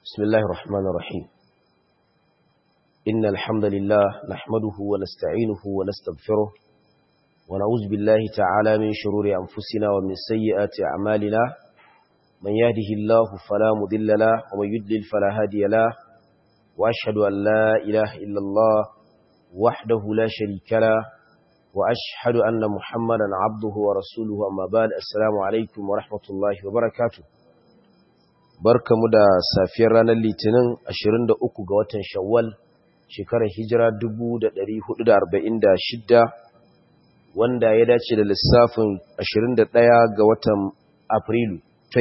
بسم الله الرحمن الرحيم إن الحمد لله نحمده ونستعينه ونستغفره ونعوذ بالله تعالى من شرور أنفسنا ومن سيئات أعمالنا من يهده الله فلا مضل له ومن يضلل فلا هادي له وأشهد أن لا إله إلا الله وحده لا شريك له وأشهد أن محمدا عبده ورسوله أما بعد السلام عليكم ورحمة الله وبركاته barkamu da safiyar ranar litinin 23 ga watan shawwal shekarar hijira 1446 wanda ya dace da lissafin 21 ga watan afrilu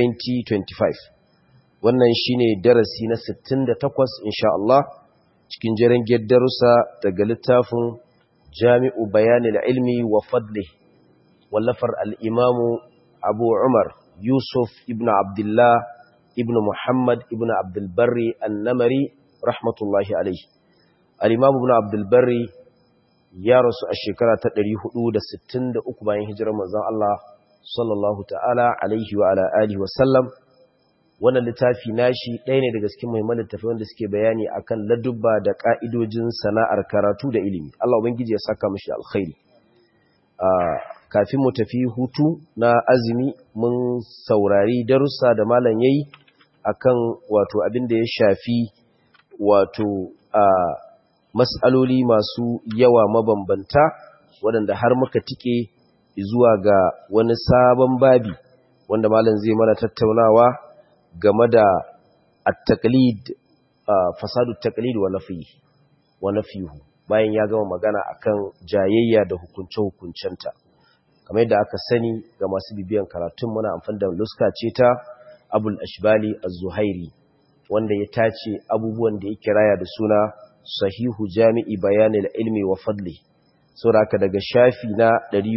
2025 wannan shine darasi na 68 insha Allah cikin jiran darussa daga littafin jami'u bayanil ilmi wa fadli wallafar al'imamu abu umar yusuf ibn abdullah ibn Muhammad ibn Abdulbarri annamari rahmatullahi alaihi. Al-Imam ibn Abdulbarri ya rasu a shekara ta 463 bayan hijirar manzon Allah sallallahu ta'ala alaihi wa ala alihi wa sallam. Wannan littafi nashi ɗaya ne daga cikin muhimman littafi wanda suke bayani akan ladubba da ka'idojin sana'ar karatu da ilimi. Allah ubangiji ya saka mishi alkhairi. kafin mu tafi hutu na azumi mun saurari darussa da malam yayi akan wato abin da ya shafi wato a mas'aloli masu yawa mabambanta waɗanda har muka tike zuwa ga wani sabon babi wanda malam zai mana tattaunawa game da at-taqlid fasadu at-taqlid wa nafi wa nafihu bayan ya gama magana akan jayayya da hukunce-hukuncenta kamar yadda aka sani ga masu bibiyan karatun muna amfani da luska ce ta abul ashbali az-zuhairi wanda ya tace abubuwan da ya kiraya da suna sahihu jami'i bayanil ilmi wa fadli saboda daga shafi na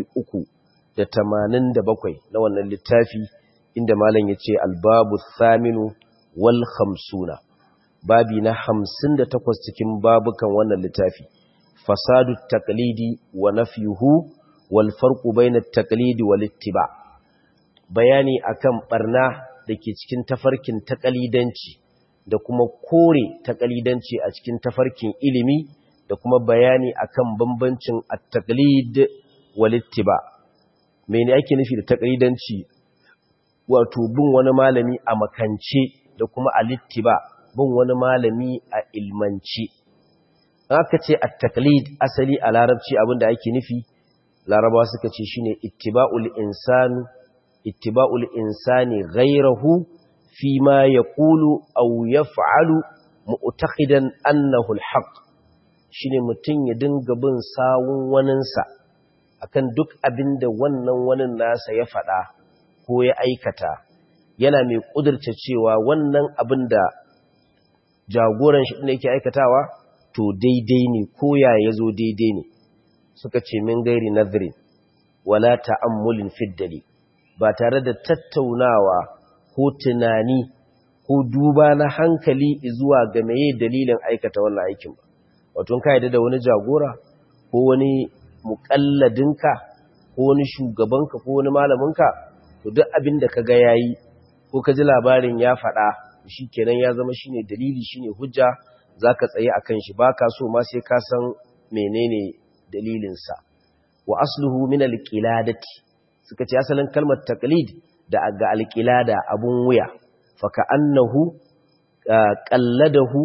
387 na wannan littafi inda malam yace al-babu thaminu wal khamsuna babi na 58 cikin babukan wannan littafi fasadu taqlidi wa nafyuhu wal farqu bayna at-taqlid wal ittiba bayani akan barna dake cikin tafarkin taqlidanci da kuma kore taqlidanci a cikin tafarkin ilimi da kuma bayani akan bambancin at-taqlid wal ittiba mene ake nufi da taqlidanci wato bin wani malami a makance da kuma al-ittiba bin wani malami a ilmanci aka ce at-taqlid asali a larabci abinda ake nufi larabawa suka ce shine ittiba'ul insani ittiba'ul insani ghayrahu fi ma yaqulu aw yaf'alu mu'taqidan annahu al-haq shine mutun ya dinga bin sawun waninsa akan duk abinda wannan wanin nasa ya faɗa ko ya aikata yana mai kudurce cewa wannan abinda jagoran shi ne yake aikatawa to daidai ne ko ya yazo daidai ne suka ce min gairi nazirin wala ta'ammulin fiddali ba tare da tattaunawa ko tunani ko duba na hankali zuwa ga meye dalilin aikata wannan aikin ba wato ka yadda da wani jagora ko wani muƙalladinka ko wani shugabanka ko wani malaminka to duk abin da kaga yayi ko ka ji labarin ya faɗa shikenan ya zama shine dalili shine hujja zaka tsaye akan shi baka so ma sai ka san menene dalilinsa wa asluhu min alqiladati suka ce asalin kalmar taqlid da ga alqilada abun wuya fa ka'annahu qalladahu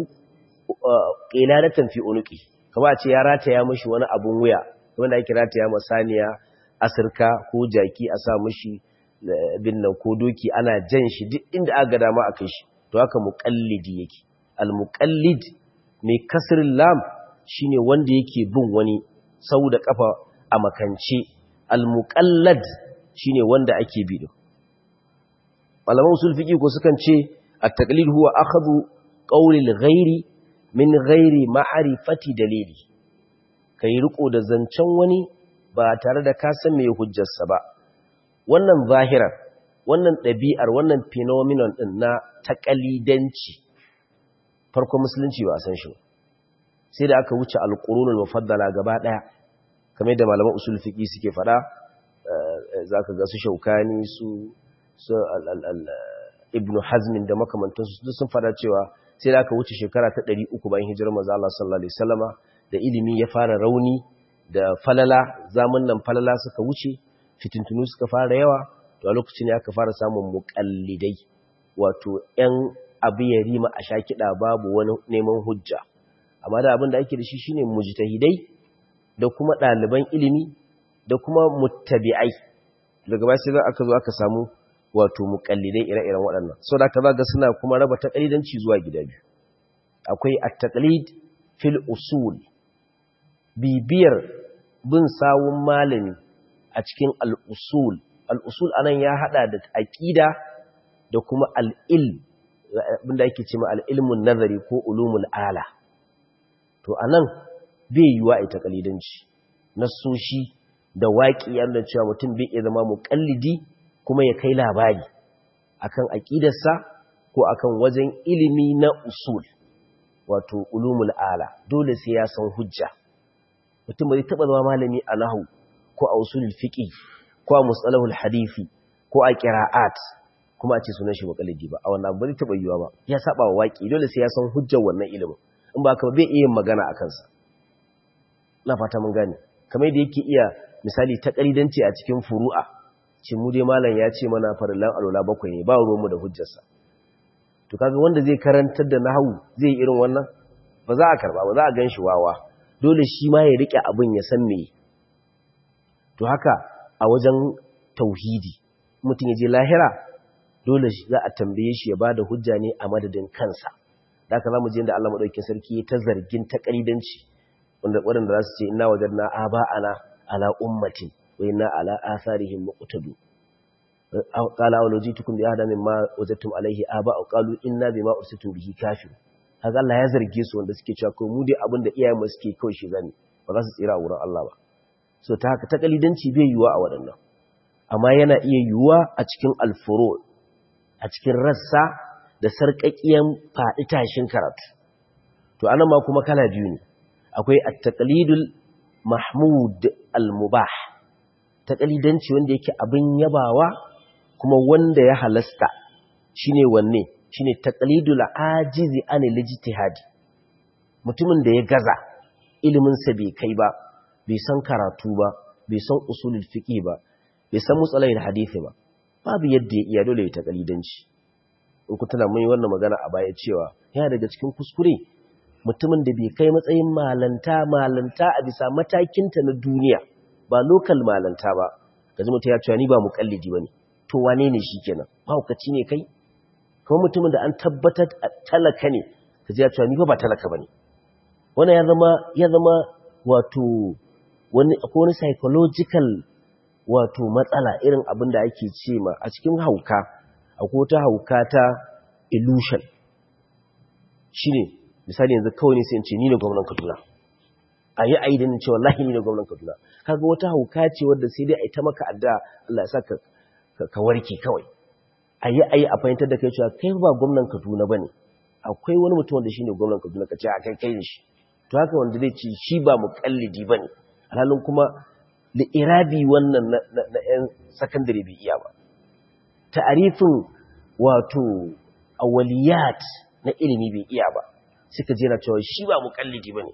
qiladatan fi unuqi kamar ce ya rataya mishi wani abun wuya wanda ake rataya masaniya asirka ko jaki a sa mishi binnan ko doki ana jan shi duk inda aka dama a kai shi to haka muqallidi yake al muqallid mai kasrin lam shine wanda yake bin wani sau da kafa a makance al-muqallad shine wanda ake bi din malaman usul fiqi ko sukan ce at-taqlid huwa akhadhu qawli al-ghairi min ghairi ma'rifati dalili kai riko da zancen wani ba tare da ka san me hujjarsa ba wannan zahirar wannan ɗabi'ar wannan phenomenon din na taqalidanci farko musulunci ba san shi ba sai da aka wuce alƙurunul mufaddala gaba ɗaya kamar da malaman usul fiqi suke faɗa zaka ga su shaukani su su ibn hazmin da makamantansu duk sun fada cewa sai da aka wuce shekara ta 300 bayan hijirar manzo Allah sallallahu alaihi wasallama da ilimi ya fara rauni da falala nan falala suka wuce fitintunu suka fara yawa to a lokacin ne aka fara samun muqallidai wato ƴan abu ya rima a shakida babu wani neman hujja amma da abin da ake da shi shine mujtahidai da kuma ɗaliban ilimi da kuma muttabi'ai daga baya sai aka zo aka samu wato muqallidai ire-iren waɗannan so da aka zaga suna kuma raba taqlidanci zuwa gida biyu akwai at-taqlid fil usul bibiyar bin sawun malami a cikin al-usul al-usul anan ya hada da aqida da kuma al-ilm abinda ake cewa al-ilmun nazari ko ulumul ala to anan bai yiwa a taqlidanci nasoshi da waƙi yadda cewa mutum bai iya zama muƙallidi kuma ya kai labari akan aƙidarsa ko akan wajen ilimi na usul wato ulumul ala dole sai ya san hujja mutum bai taɓa zama malami a nahu ko a usulul fiqi ko a mustalahul hadisi ko a qira'at kuma a ce sunan shi muƙallidi ba a wannan bai taɓa yiwa ba ya saba wa waƙi dole sai ya san hujjar wannan ilimin in ba ka bai iya magana akan sa na fata mun gane kamar da yake iya misali ta ƙaridanci a cikin furu'a ce mu dai malam ya ce mana farillan alola bakwai ne ba ruwanmu da hujjarsa to kaga wanda zai karantar da nahawu zai irin wannan ba za a karba ba za a gan shi wawa dole shi ma ya rike abin ya san me to haka a wajen tauhidi mutum ya je lahira dole za a tambaye shi ya ba da hujja ne a madadin kansa da haka za mu je da Allah maɗaukin sarki ta zargin ta ƙaridanci waɗanda za su ce ina wajen na aba'ana ala ummatin wa inna ala atharihim muqtadu qala aw lajitukum bi ahda mimma wajadtum alayhi aba aw qalu inna bima ursitum bihi kafir kaga Allah ya zarge su wanda suke cewa ko mu dai abin da iyayen mu suke kawai shi zani ba za su tsira a wurin Allah ba so ta haka takalidanci bai yiwuwa a waɗannan amma yana iya yiwuwa a cikin alfuro a cikin rassa da sarƙaƙiyan faɗi tashin karatu to anan ma kuma kala biyu ne akwai at-taqlidul mahmud al-mubah taqlidanci wanda yake abin yabawa kuma wanda ya halasta shine wanne shine taqlidul ajizi anil ijtihadi mutumin da ya gaza ilimin sa bai kai ba bai san karatu ba bai san usulul fiqh ba bai san musalahil hadisi ba babu yadda ya iya dole ya taqlidanci in ku tana mun yi wannan magana a baya cewa yana daga cikin kuskure mutumin da bai kai matsayin malanta malanta a bisa matakinta na duniya ba lokal malanta ba gaji mutum ya cewa ni ba mukallidi bane to wane ne shi kenan mahaukaci ne kai kuma mutumin da an tabbatar talaka ne kaji ya cewa ni ba talaka bane wannan ya zama ya zama wato wani akwai wani psychological wato matsala irin abin da ake ce ma a cikin hauka akwai wata hauka ta illusion shine misali yanzu kawai ne sai in ce ni ne gwamnan Kaduna a yi ayi da ni ce wallahi ni ne gwamnan Kaduna kaga wata hauka ce wadda sai dai a yi ta maka adda Allah ya saka ka warke kawai a yi ayi a fahimtar da kai cewa kai ba gwamnan Kaduna bane akwai wani mutum wanda shine gwamnan Kaduna ka ce a kai kai ne shi to haka wanda zai ce shi ba muqallidi bane alhalin kuma da irabi wannan na yan sakandare bai iya ba ta'arifin wato awaliyat na ilimi bai iya ba suka jera cewa shi ba mukallidi bane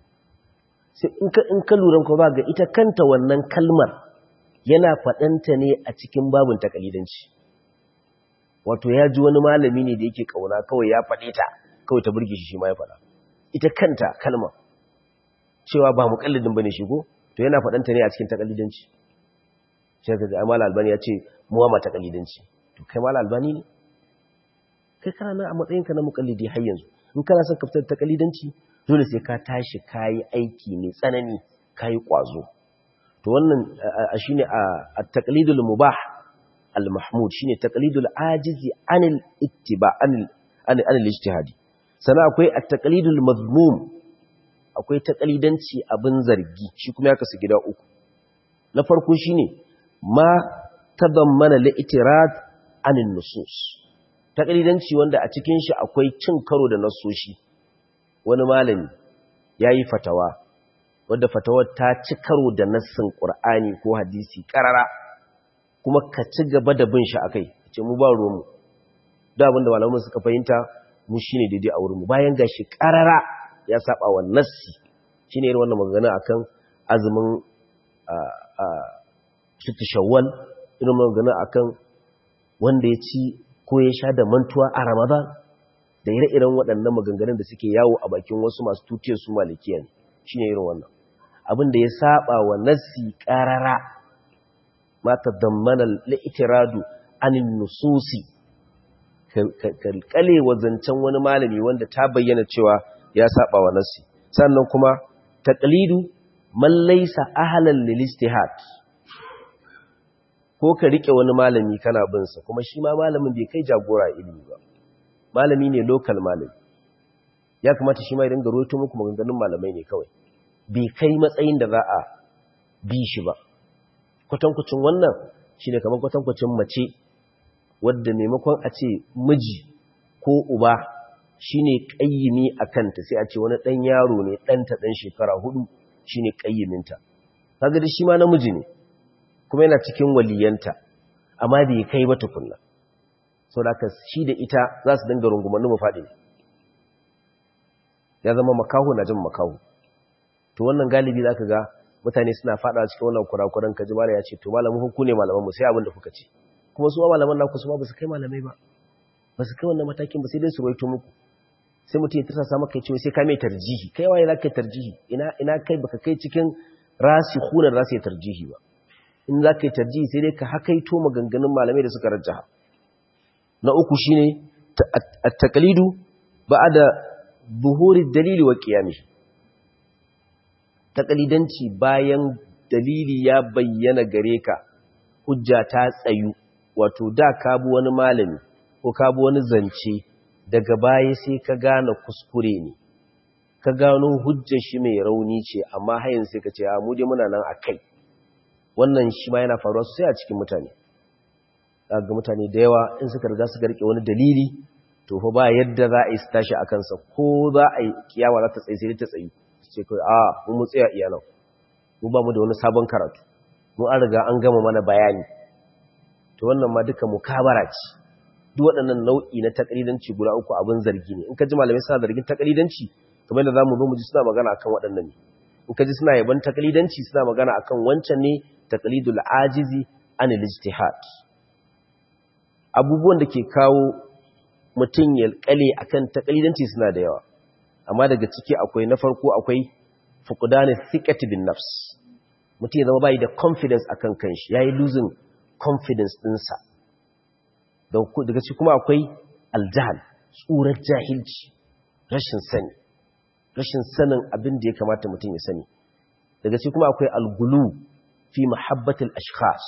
sai in ka in ka lura ko ba ga ita kanta wannan kalmar yana fadanta ne a cikin babun takalidanci wato ya ji wani malami ne da yake kauna kawai ya fade ta kawai ta burge shi shi ma ya fada ita kanta kalmar cewa ba mukallidin bane shi ko to yana fadanta ne a cikin takalidanci sai ka ga Amal Albani ya ce mu ma takalidanci to kai Mal Albani ne kai kana a matsayinka na mukallidi har yanzu in kana son ka fitar da takalidanci dole sai ka tashi kayi aiki mai tsanani kayi kwazo to wannan shine at-taqlidul mubah al-mahmud shine taqlidul ajizi anil ittiba anil anil ijtihadi sana akwai at-taqlidul mazmum akwai taqlidanci abin zargi shi kuma ya kasu gida uku na farko shine ma tadammana li-itirad anil nusus takalidanci wanda a cikin shi akwai cin karo da nasoshi wani malami ya yi fatawa wadda fatawar ta ci karo da nassin ƙur'ani ko hadisi ƙarara kuma ka ci gaba da bin shi akai ce mu ba ruwanmu da abinda malaman suka fahimta mu shine daidai a wurinmu bayan gashi karara ya saba wa nassi shine irin wannan magana akan azumin sittu shawwal irin magana akan wanda ya ci ko ya sha da mantuwa a ramadan da ire-iren waɗannan maganganun da suke yawo a bakin wasu masu tutiyar su malikiya ne shine irin wannan abin da ya saba wa nassi karara ma tadammana al-i'tiradu anin nususi kalkale wa zancen wani malami wanda ta bayyana cewa ya saba wa nassi sannan kuma taqlidu man laysa ahlan lil ijtihad ko ka rike wani malami kana bin sa kuma shi ma malamin bai kai jagora ilimi ba malami ne local malami ya kamata shi ma ya dinga roto muku maganganun malamai ne kawai bai kai matsayin da za a bi shi ba kwatankwacin wannan shine kamar kwatankwacin mace wadda maimakon a ce miji ko uba shine kayyimi a kanta sai a ce wani ɗan yaro ne ɗanta ɗan shekara hudu shine kayyiminta kaga da shi ma namiji ne kuma yana cikin waliyanta amma bai kai ba tukunna sau da shi da ita za su dinga rungumanni mu faɗi ne ya zama makaho na jin makaho to wannan galibi za ka ga mutane suna faɗa cikin wannan kurakuran kaji mala ya ce to malamin hukku ne malaman mu sai abin da kuka ce kuma su malaman naku su ma ba su kai malamai ba ba su kai wannan matakin ba sai dai su roito muku sai mutum ya tarsa maka ya ce sai ka mai tarjihi kai waye za ka yi tarjihi ina ina kai baka kai cikin rasikhuna da za su yi tarjihi ba in za ka yi tarjihi sai dai ka hakaito maganganun malamai da suka rajjaha na uku shine at-taqlidu ba'da buhuri dalili wa qiyamihi taqlidanci bayan dalili ya bayyana gare ka hujja ta tsayu wato da ka bi wani malami ko ka bi wani zance daga baya sai ka gane kuskure ne ka gano hujjar shi mai rauni ce amma hayin sai ka ce a mu dai muna nan akai wannan shi ma yana faruwa sosai a cikin mutane ga mutane da yawa in suka riga suka rike wani dalili to fa ba yadda za a yi su tashi a kansa ko za a yi kiyama za ta tsaye sai ta tsayi su ce kai a mu mu tsaya iyalan mu ba mu da wani sabon karatu mu an riga an gama mana bayani to wannan ma duka mukabara ce duk waɗannan nau'i na takalidanci guda uku abin zargi ne in ka ji malamai suna zargin takalidanci kamar da zamu zo mu ji suna magana akan waɗannan ne in ka ji suna yaban takalidanci suna magana akan wancan ne taqlidul ajizi an ijtihad abubuwan da ke kawo mutum ya kale akan takalidanci suna da yawa amma daga ciki akwai na farko akwai fuqdan thiqati bin nafs mutum ya zama bai da confidence akan kanshi yayi losing confidence dinsa daga ciki kuma akwai aljahal tsurar jahilci rashin sani rashin sanin abin da ya kamata mutum ya sani daga ciki kuma akwai algulu fi mahabbatil ashkhas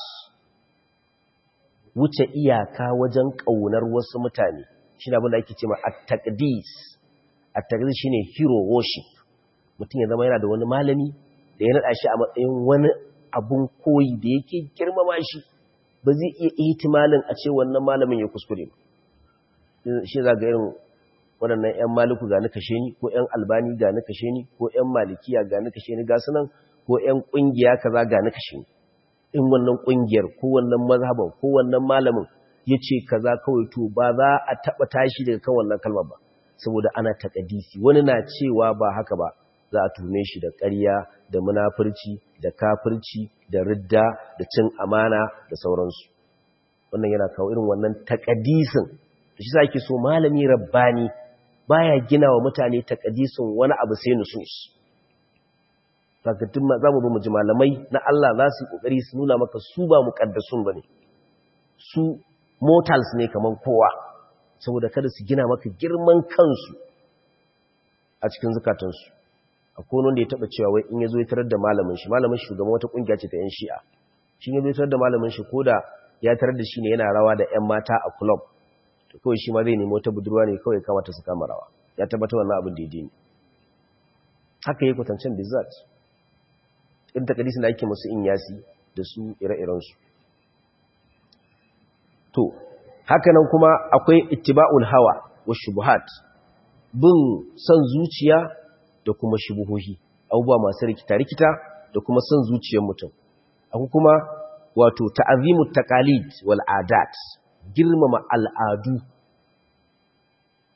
wuce iyaka wajen kaunar wasu mutane shine abin da ake cewa at-taqdis at-taqdis shine hero worship mutum ya zama yana da wani malami da ya nada shi a matsayin wani abun koyi da yake girmama shi ba zai iya ihtimalin a ce wannan malamin ya kuskure ba shi za ga irin waɗannan 'yan maliku ga ni kashe ni ko 'yan albani ga ni kashe ni ko 'yan malikiya ga ni kashe ni ga sunan ko 'yan ƙungiya kaza ga ni kashe ni in wannan ƙungiyar ko wannan mazhaban ko wannan malamin ya ce kaza kawai to ba za a taɓa tashi daga kan wannan kalmar ba saboda ana taƙadisi wani na cewa ba haka ba za a tume shi da ƙarya da munafurci da kafirci da ridda da cin amana da sauransu wannan yana kawo irin wannan taƙadisin da shi sake so malami rabbani baya gina wa mutane taƙadisin wani abu sai nusus fakatun za mu mu ji malamai na Allah za su yi ƙoƙari su nuna maka su ba muƙaddasun ba ne su mortals ne kamar kowa saboda kada su gina maka girman kansu a cikin zukatansu akwai wanda ya taba cewa wai in yazo ya tarar da malamin shi malamin shi shugaban wata kungiya ce ta yan shi'a shi yazo ya tarar da malamin shi koda ya tarar da shi ne yana rawa da yan mata a club to kawai shi ma zai nemi wata budurwa ne kawai kamata su kama rawa ya tabbata wannan abin daidai ne haka yake kwatancin bizzat in takadisin da ake musu in yasi da su ire-iren su to haka nan kuma akwai ittiba'ul hawa wa shubuhat bin son zuciya da kuma shubuhohi abubuwa masu rikita-rikita da kuma son zuciyar mutum akwai kuma wato ta'azimu taqalid wal adat girmama al'adu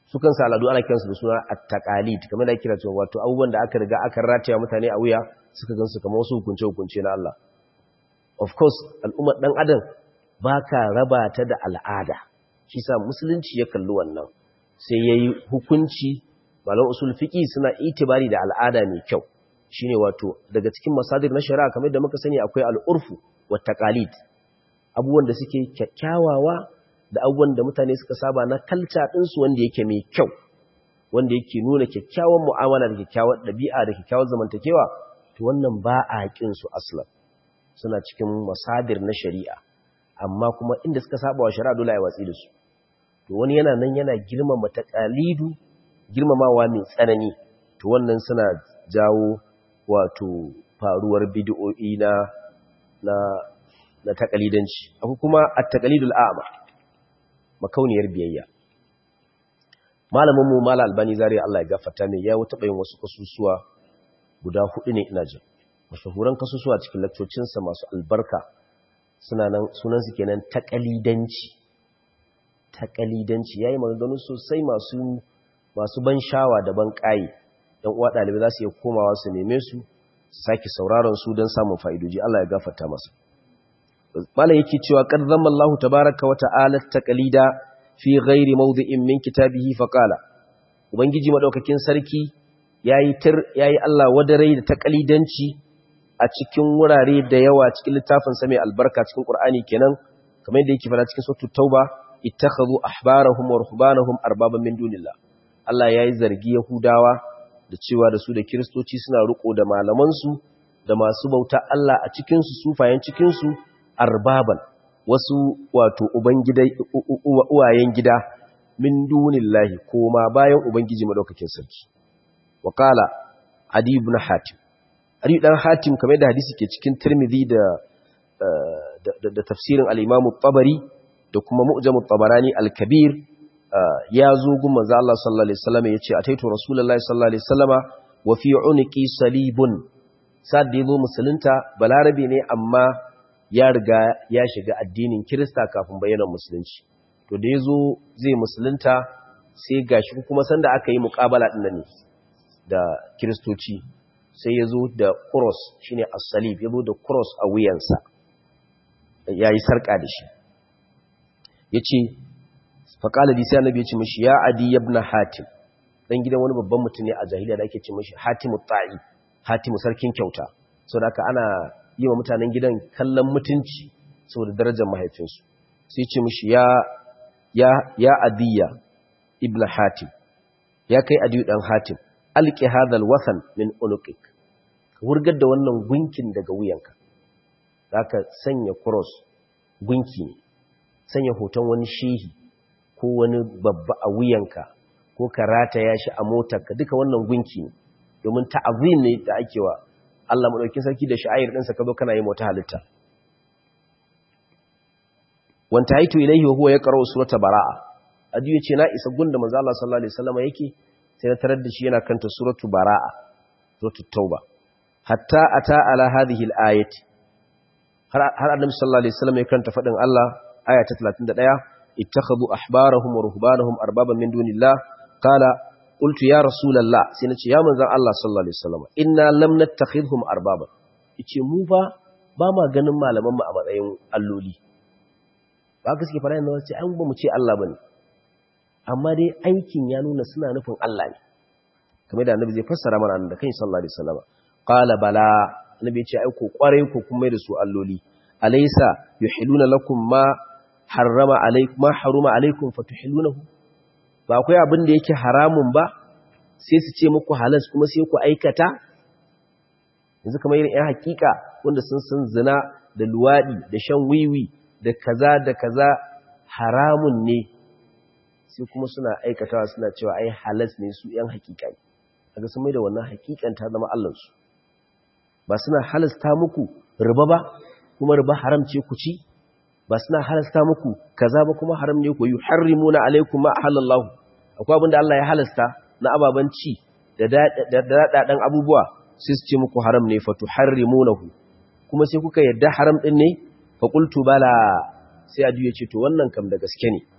su kansu al'adu ana kiransu da suna at-taqalid kamar da kira cewa wato abubuwan da aka riga aka rataya mutane a wuya suka gansu kamar wasu hukunce hukunce na Allah of course al'ummar dan adam baka raba ta da al'ada shi sa musulunci ya kalli wannan sai yayi hukunci malam usul fiqi suna itibari da al'ada mai kyau shine wato daga cikin masadir na shari'a kamar da muka sani akwai al'urfu wa taqalid abubuwan da suke kyakkyawawa da abubuwan da mutane suka saba na kalca ɗinsu wanda yake mai kyau wanda yake nuna kyakkyawan mu'amala da kyakkyawan ɗabi'a da kyakkyawan zamantakewa to wannan ba a su aslan suna cikin masadir na shari'a amma kuma inda suka saba wa shari'a dole a watsi da su to wani yana nan yana girmama taqalidu girmamawa mai tsanani to wannan suna jawo wato faruwar bid'o'i na na na taqalidanci akwai kuma at-taqalidul a'ma makauniyar biyayya malamin mu mala albani zari Allah ya gafarta mai ya wuta bayin wasu kasusuwa guda hudu ne ina jin mashahuran kasusuwa cikin lakcocinsa masu albarka suna nan sunan su kenan taqalidanci taqalidanci yayi maganganu sosai masu masu ban shawa da ban kai dan uwa dalibai za su iya komawa su neme su sake sauraron su don samun fa'idoji Allah ya gafarta masa malam yake cewa qad zamma Allah tabaaraka wa ta'ala taqlida fi ghairi mawdi'in min kitabihi fa qala ubangiji madaukakin sarki yayi tir yayi Allah wadarai da taqlidanci a cikin wurare da yawa cikin littafin sa mai albarka cikin Qur'ani kenan kamar yadda yake fara cikin suratul tauba ittakhadhu ahbarahum wa ruhbanahum arbaban min dunillah Allah yayi zargi yahudawa da cewa da su da kristoci suna riko da malaman su da masu bauta Allah a cikin su sufayen cikin su arbaban wasu wato uwayen gida min dunillahi koma bayan ubangiji madaukakin sarki wa qala adi ibn hatim adi dan hatim kamar da hadisi ke cikin tirmidhi da da tafsirin al-imam at-tabari da kuma mu'jam at-tabarani al-kabir ya zo gun manzo Allah sallallahu alaihi wasallam yace ataitu rasulullahi sallallahu alaihi wasallama wa fi unqi salibun sad da yazo musulunta balarabi ne amma ya riga ya shiga addinin Kirista kafin bayyana musulunci to da yazo zai musulunta sai gashi kuma sanda aka yi muqabala din nan ne da Kiristoci sai yazo da cross shine as-salib yazo da cross a wuyansa yayi sarka da shi yace fa qala bi sai annabi ya ce mishi ya adi ibn hatim dan gidan wani babban mutum ne a jahiliya da ake ce mishi hatimut ta'i hatimu sarkin kyauta saboda haka ana yi wa mutanen gidan kallon mutunci saboda darajar mahaifinsu sai ce mishi ya ya ya adiya ibn hatim ya kai adiyu dan hatim alqi hadal wasan min unuqik ka wurgar da wannan gunkin daga wuyanka zaka sanya cross gunki ne sanya hoton wani shehi ko wani babba a wuyanka ko ka rataya shi a motarka duka wannan gunki ne domin ta'azim ne da ake wa Allah madaukakin sarki da sha'air ɗinsa ka zo kana yi mota halitta wanta haitu ilaihi wa huwa yaqra'u surata bara'a adiyu ce na isa gunda manzo Allah sallallahu alaihi wasallam yake sai na tarar da shi yana kanta suratu bara'a suratu tauba hatta ata ala hadhihi al-ayati har har annabi sallallahu alaihi wasallam ya kanta fadin Allah aya ta 31 ittakhadhu ahbarahum wa ruhbanahum arbaban min dunillah qala qultu ya rasulullah sai nace ya manzon Allah sallallahu alaihi wasallam inna lam nattakhidhum arbaban yace mu fa ba ma ganin malaman mu a matsayin alloli ba gaske fara yana wace an ba mu ce Allah bane amma dai aikin ya nuna suna nufin Allah ne kamar da annabi zai fassara mana da kai sallallahu alaihi wasallam qala bala annabi ya ce ai ko kware ko kuma da su alloli alaysa yuhiluna lakum ma harrama alaikum ma haruma alaikum fatuhilunahu ba akwai abin da yake haramun ba sai su ce muku halas kuma sai ku aikata yanzu kamar irin yan hakika wanda sun san zina da luwadi da shan wiwi da kaza da kaza haramun ne sai kuma suna aikatawa suna cewa ai halas ne su yan hakika ne kaga sun mai da wannan hakikan ta zama allansu ba suna halasta muku riba ba kuma riba haram ce ku ci ba suna halasta muku kaza ba kuma haram ne ku yuharrimuna alaikum ma halallahu akwai abinda Allah ya halasta na ababan ci da daɗaɗen abubuwa sai su ce muku haram ne fatu harrimunahu kuma sai kuka yadda haram ɗin ne fa qultu bala sai adu ya ce to wannan kam da gaske ne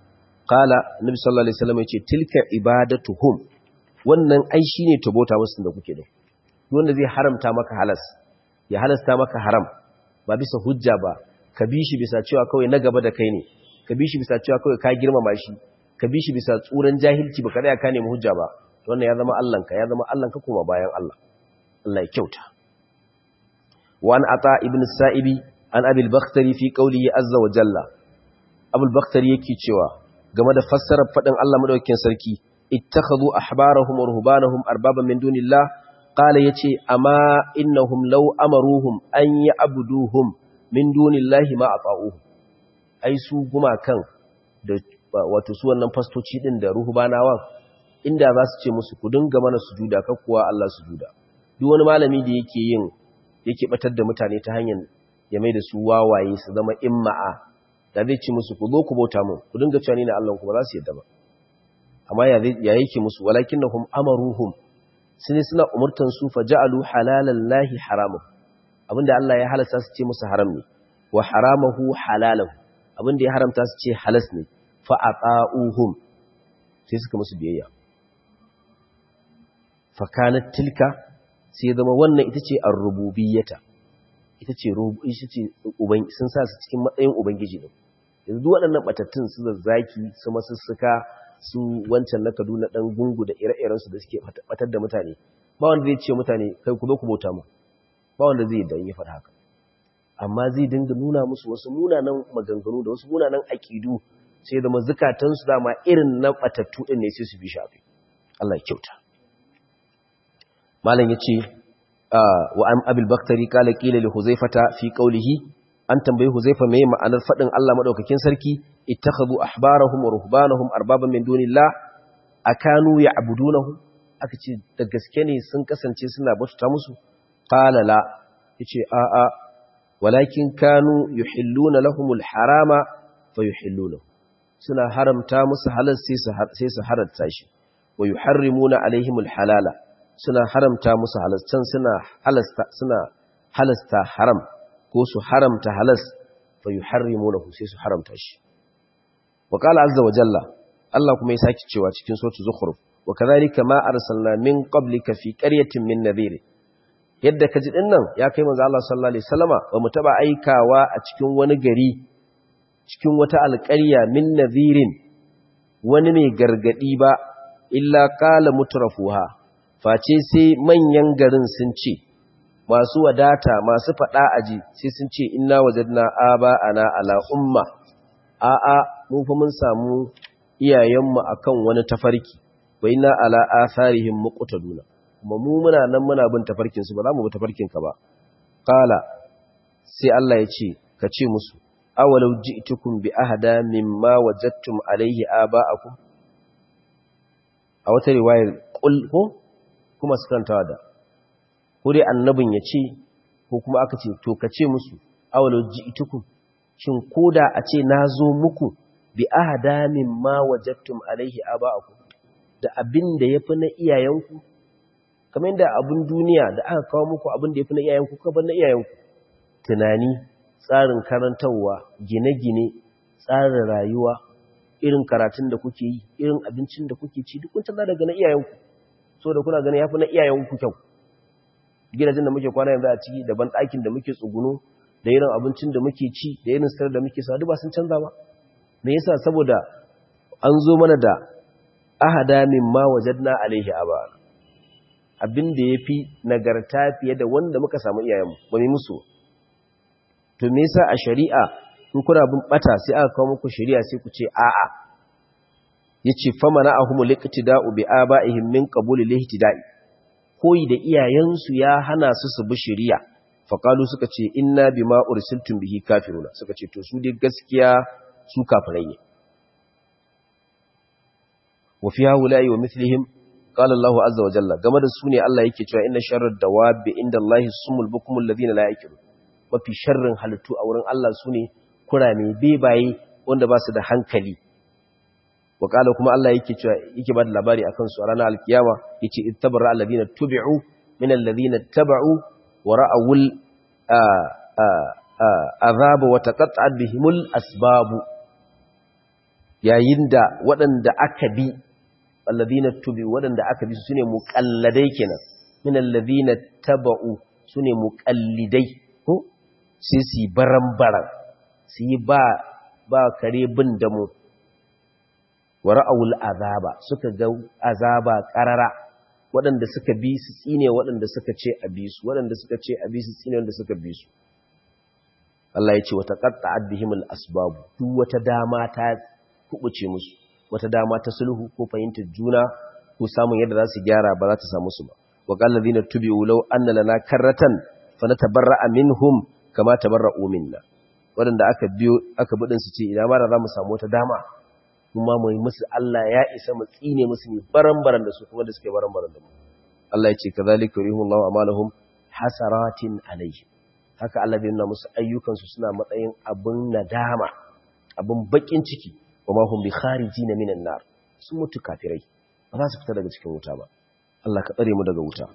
qala nabi sallallahu alaihi wasallam yace tilka ibadatuhum wannan ai shine tabota musu da kuke da wanda zai haramta maka halas ya halasta maka haram ba bisa hujja ba ka bi shi bisa cewa kawai na gaba da kai ne ka bi shi bisa cewa kawai ka girmama shi ka bi shi bisa tsuran jahilci ba ka tsaya ka nemi hujja ba wannan ya zama Allahnka ya zama Allahnka kuma bayan Allah Allah ya kyauta wa an ata ibn sa'ibi an abil bakhtari fi qawlihi azza wa jalla abul bakhtari yake cewa game da fassarar fadin Allah madaukakin sarki ittakhadhu ahbarahum wa ruhbanahum arbaban min dunillah qala yace amma innahum law amaruhum an ya'buduhum min dunillahi ma ata'uhum ai su gumakan da wato su wannan fastoci din da ruhbanawan inda za su ce musu ku dinga mana sujuda kar kuwa Allah sujuda duk wani malami da yake yin yake batar da mutane ta hanyar ya mai da su wawaye su zama imma'a da zai ce musu ku zo ku bauta mu ku dinga cewa ni ne Allah ku ba za su yadda ba amma ya ya yake musu walakinnahum amaruhum sun suna umurtan su fa ja'alu halalan lahi haramun abinda Allah ya halasta su ce musu haram ne wa haramahu halalahu abinda ya haramta su ce halas ne fa ata'uhum sai suka musu biyayya fa kanat tilka sai zama wannan ita ce ar-rububiyyata ita ce ita ce sun sa su cikin matsayin ubangiji ne yanzu waɗannan batattun su zazzaki su masussuka su wancan na Kaduna dan gungu da ire-iren su da suke batar da mutane ba wanda zai ce mutane kai ku zo ku bauta mu ba wanda zai dan ya faɗa haka amma zai dinga nuna musu wasu munanan maganganu da wasu munanan aƙidu sai da mazukatan su dama irin na batattu din ne sai su bi shafi Allah ya kyauta malam yace wa an abil baktari kala kila li huzaifata fi qawlihi an tambayi huzaifa me ma'anar fadin Allah madaukakin sarki ittakhadhu ahbarahum wa ruhbanahum arbaban min dunillah akanu ya'budunahu aka ce da gaske ne sun kasance suna bauta musu qala la yace a a walakin kanu yuhilluna lahumul harama fayuhillunahu suna haramta musu halal sai su sai su haratta shi wa yuharrimuna alaihimul halala suna haramta musu halastan suna halasta suna halasta haram ko su haramta halas fa yuharrimunahu sai su haramta shi wa qala azza wa jalla Allah kuma ya saki cewa cikin suratul zukhruf wa kadhalika ma arsalna min qablika fi qaryatin min nadhir yadda kaji din nan ya kai manzo Allah sallallahu alaihi wasallama ba mu taba aikawa a cikin wani gari cikin wata alƙarya min nadhirin wani mai gargadi ba illa qala mutrafuha face sai manyan garin sun ce masu wadata masu faɗa aji sai sun ce inna wajadna aba ana ala umma a'a mun fa mun samu iyayenmu akan wani tafarki wa inna ala atharihim muqtaduna kuma mu muna nan muna bin tafarkin su ba za mu bi tafarkin ka ba qala sai Allah ya ce ka ce musu awalau ji'tukum bi ahada mimma wajadtum alayhi aba'akum a wata riwayar qul ko kuma su kantawa da ko dai annabin ya ce ko kuma aka ce to ka ce musu awalau ji'tukum shin koda a ce na zo muku bi ahada mimma wajadtum alaihi aba'akum da abin da yafi na iyayenku kamar yadda abin duniya da aka kawo muku abin da yafi na iyayenku ka bar na iyayenku tunani tsarin karantarwa gine-gine tsarin rayuwa irin karatun da kuke yi irin abincin da kuke ci duk kun tana daga na iyayenku so da kuna ganin yafi na iyayenku kyau gidajen da muke kwana yanzu a ciki da ban ɗakin da muke tsuguno da irin abincin da muke ci da irin sitar da muke sa duk ba sun canza ba me yasa saboda an zo mana da ahada mimma wajadna alaihi aba abin da yafi nagarta fiye da wanda muka samu iyayenmu ba mu musu to me yasa a shari'a in kuna bin bata sai aka kawo muku shari'a sai ku ce a'a yace famana ahumul iqtida'u bi aba'ihim min qabul al-ihtida'i koyi da iyayensu ya hana su su bi shari'a faqalu suka ce inna bima ursiltum bihi kafiruna suka ce to su dai gaskiya su kafirai ne wa fi haula'i wa mithlihim qala Allahu azza wa jalla game da su ne Allah yake cewa inna sharrad dawabi inda Allahi sumul bukumul ladina la yaqilun mafi sharrin halittu a wurin Allah su ne kurame bebaye wanda ba su da hankali wa kala kuma Allah yake cewa yake ba da labari akan su a ranar alkiyama yace ittabara alladhina tubi'u min alladhina taba'u wa ra'awul azaba wa taqatta'at bihimul asbab yayin da waɗanda aka bi alladhina tubi waɗanda aka bi su ne muqalladai kenan min alladhina taba'u su ne muqallidai ko sai su yi baran-baran su yi ba ba kare bin da mu wa ra'awul azaba suka ga azaba qarara waɗanda suka bi su tsine waɗanda suka ce a bi su waɗanda suka ce a bi su tsine waɗanda suka bi su Allah ya ce wata qatta'at bihimul asbab duk wata dama ta kubuce musu wata dama ta sulhu ko fahimtar juna ko samun yadda za su gyara ba za ta samu su ba wa qala ladina tubi'u law anna lana karratan fanatabarra'a minhum kama tabarra'u minna waɗanda aka biyo aka bidin su ce idan ma da za mu samu wata dama kuma mu yi musu Allah ya isa mu tsine musu ne baran-baran da su kuma da suke baran-baran da mu Allah ya ce kazalika yurihullahu amalahum hasaratin alayhi haka Allah bai nuna musu ayyukansu suna matsayin abin nadama abin bakin ciki wa ma hum bi kharijina minan nar sun mutu kafirai ba za su fita daga cikin wuta ba Allah ka tsare mu daga wuta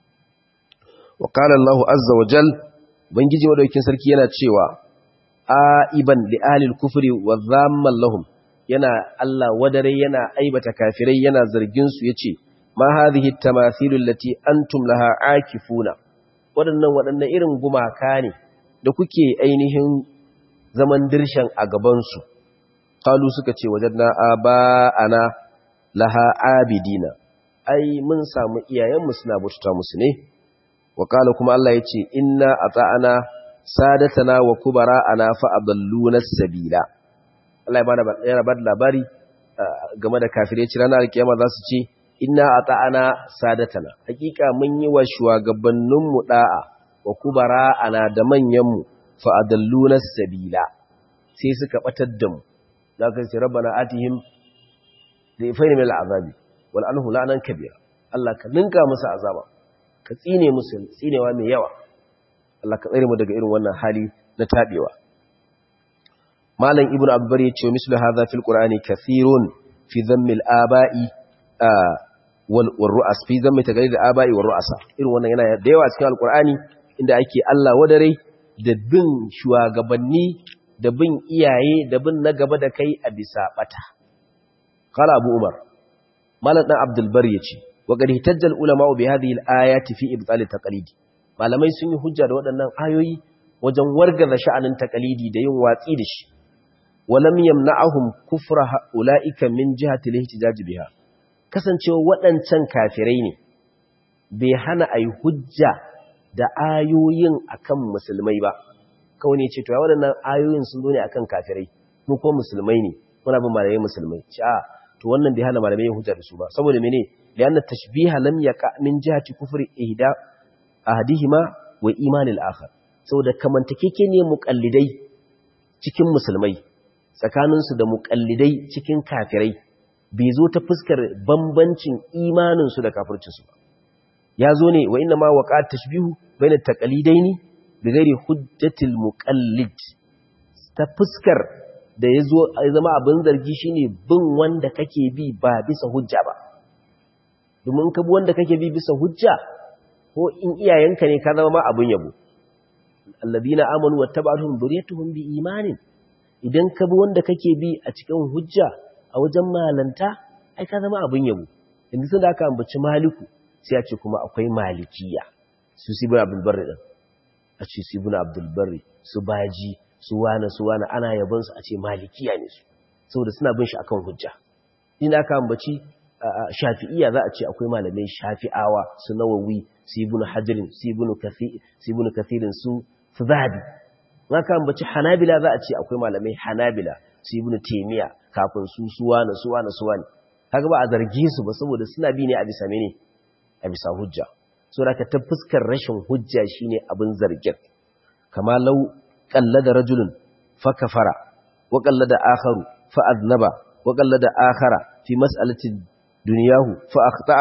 wa qala Allah azza wa jal bangiji madaukin sarki yana cewa aiban li ahli al-kufri wa dhamman lahum yana Allah wadare yana aibata kafirai yana zargin su yace ma hadhihi at-tamathilu allati antum laha akifuna waɗannan waɗannan irin gumaka ne da kuke ainihin zaman dirshan a gabansu kalu suka ce wajen na ana laha abidina ai mun samu iyayenmu suna baututa musu ne wa kala kuma Allah ya ce inna a ta'ana sadatana wa kubara ana fa'adalluna sabila Allah ya rabar labari game da kafirai ci ranar alkiyama za su ce inna a ta'ana sadatana hakika mun yi wa shugabanninmu da'a wa kubara ana da manyanmu fa'adalluna sabila sai suka batar da mu za ka ce rabbana atihim da ifaini mai al'azabi wal anhu la'anan kabira Allah ka ninka musu azaba ka tsine musu tsinewa mai yawa Allah ka tsare mu daga irin wannan hali na tabewa malam ibnu abbar ya ce mislu hadha fil qur'ani kathirun fi dhammil aba'i wal ru'as fi dhammi taqlid al aba'i wal ru'asa irin wannan yana da yawa cikin alqur'ani inda ake Allah wadare da bin shugabanni da bin iyaye da bin na gaba da kai a bisa bata qala abu umar malam dan abdul bar yace wa qad hitajjal ulama bi hadhihi al-ayati fi ibtal taqlid malamai sun yi hujja da waɗannan ayoyi wajen wargaza sha'anin taqlidi da yin watsi da shi walam yamna'ahum kufra ulaika min jihati al-ihtijaj biha kasancewa waɗancan kafirai ne bai hana ayi hujja da ayoyin akan musulmai ba kawai ne ce to ya waɗannan ayoyin sun zo ne akan kafirai mu ko musulmai ne muna bin malamai musulmai ce a to wannan bai hana malamai yin hujja da su ba saboda mene lianna tashbiha lam yaqa min jihati kufri ihda ahadihima wa imanil akhar saboda kamantakeke ne muqallidai cikin musulmai tsakanin su da muqallidai cikin kafirai bai zo ta fuskar bambancin imanin su da kafircin su ba ya zo ne wa inna ma waqa tashbihu bayna taqalidaini bighairi hujjatil muqallid ta fuskar da ya zo ya zama abin zargi shine bin wanda kake bi ba bisa hujja ba domin ka bi wanda kake bi bisa hujja ko in iyayenka ne ka zama ma abin yabo alladina amanu wattaba'tuhum dhurriyyatuhum biimanin idan ka bi wanda kake bi a cikin hujja a wajen malanta ai ka zama abin yabo yanzu sun da aka ambaci maliku sai a ce kuma akwai malikiya su sibin abdul barri din a ce su ibn abdul barri su baji su wane su wane ana yabonsu a ce malikiya ne su saboda suna bin shi akan hujja ina aka ambaci shafi'iya za a ce akwai malamai shafi'awa su nawawi su ibn hajarin su ibn kathirin su su zahabi aka ambaci hanabila za a ce akwai malamai hanabila su ibn taimiya kafin su su wane su wane su wane kaga ba a zargi su ba saboda suna bi ne a bisa mene a bisa hujja saboda ka ta fuskar rashin hujja shine abin zargin kama lau قلد رجل فكفر وقلد آخر فأذنب وقلد آخر في مسألة دنياه فأخطأ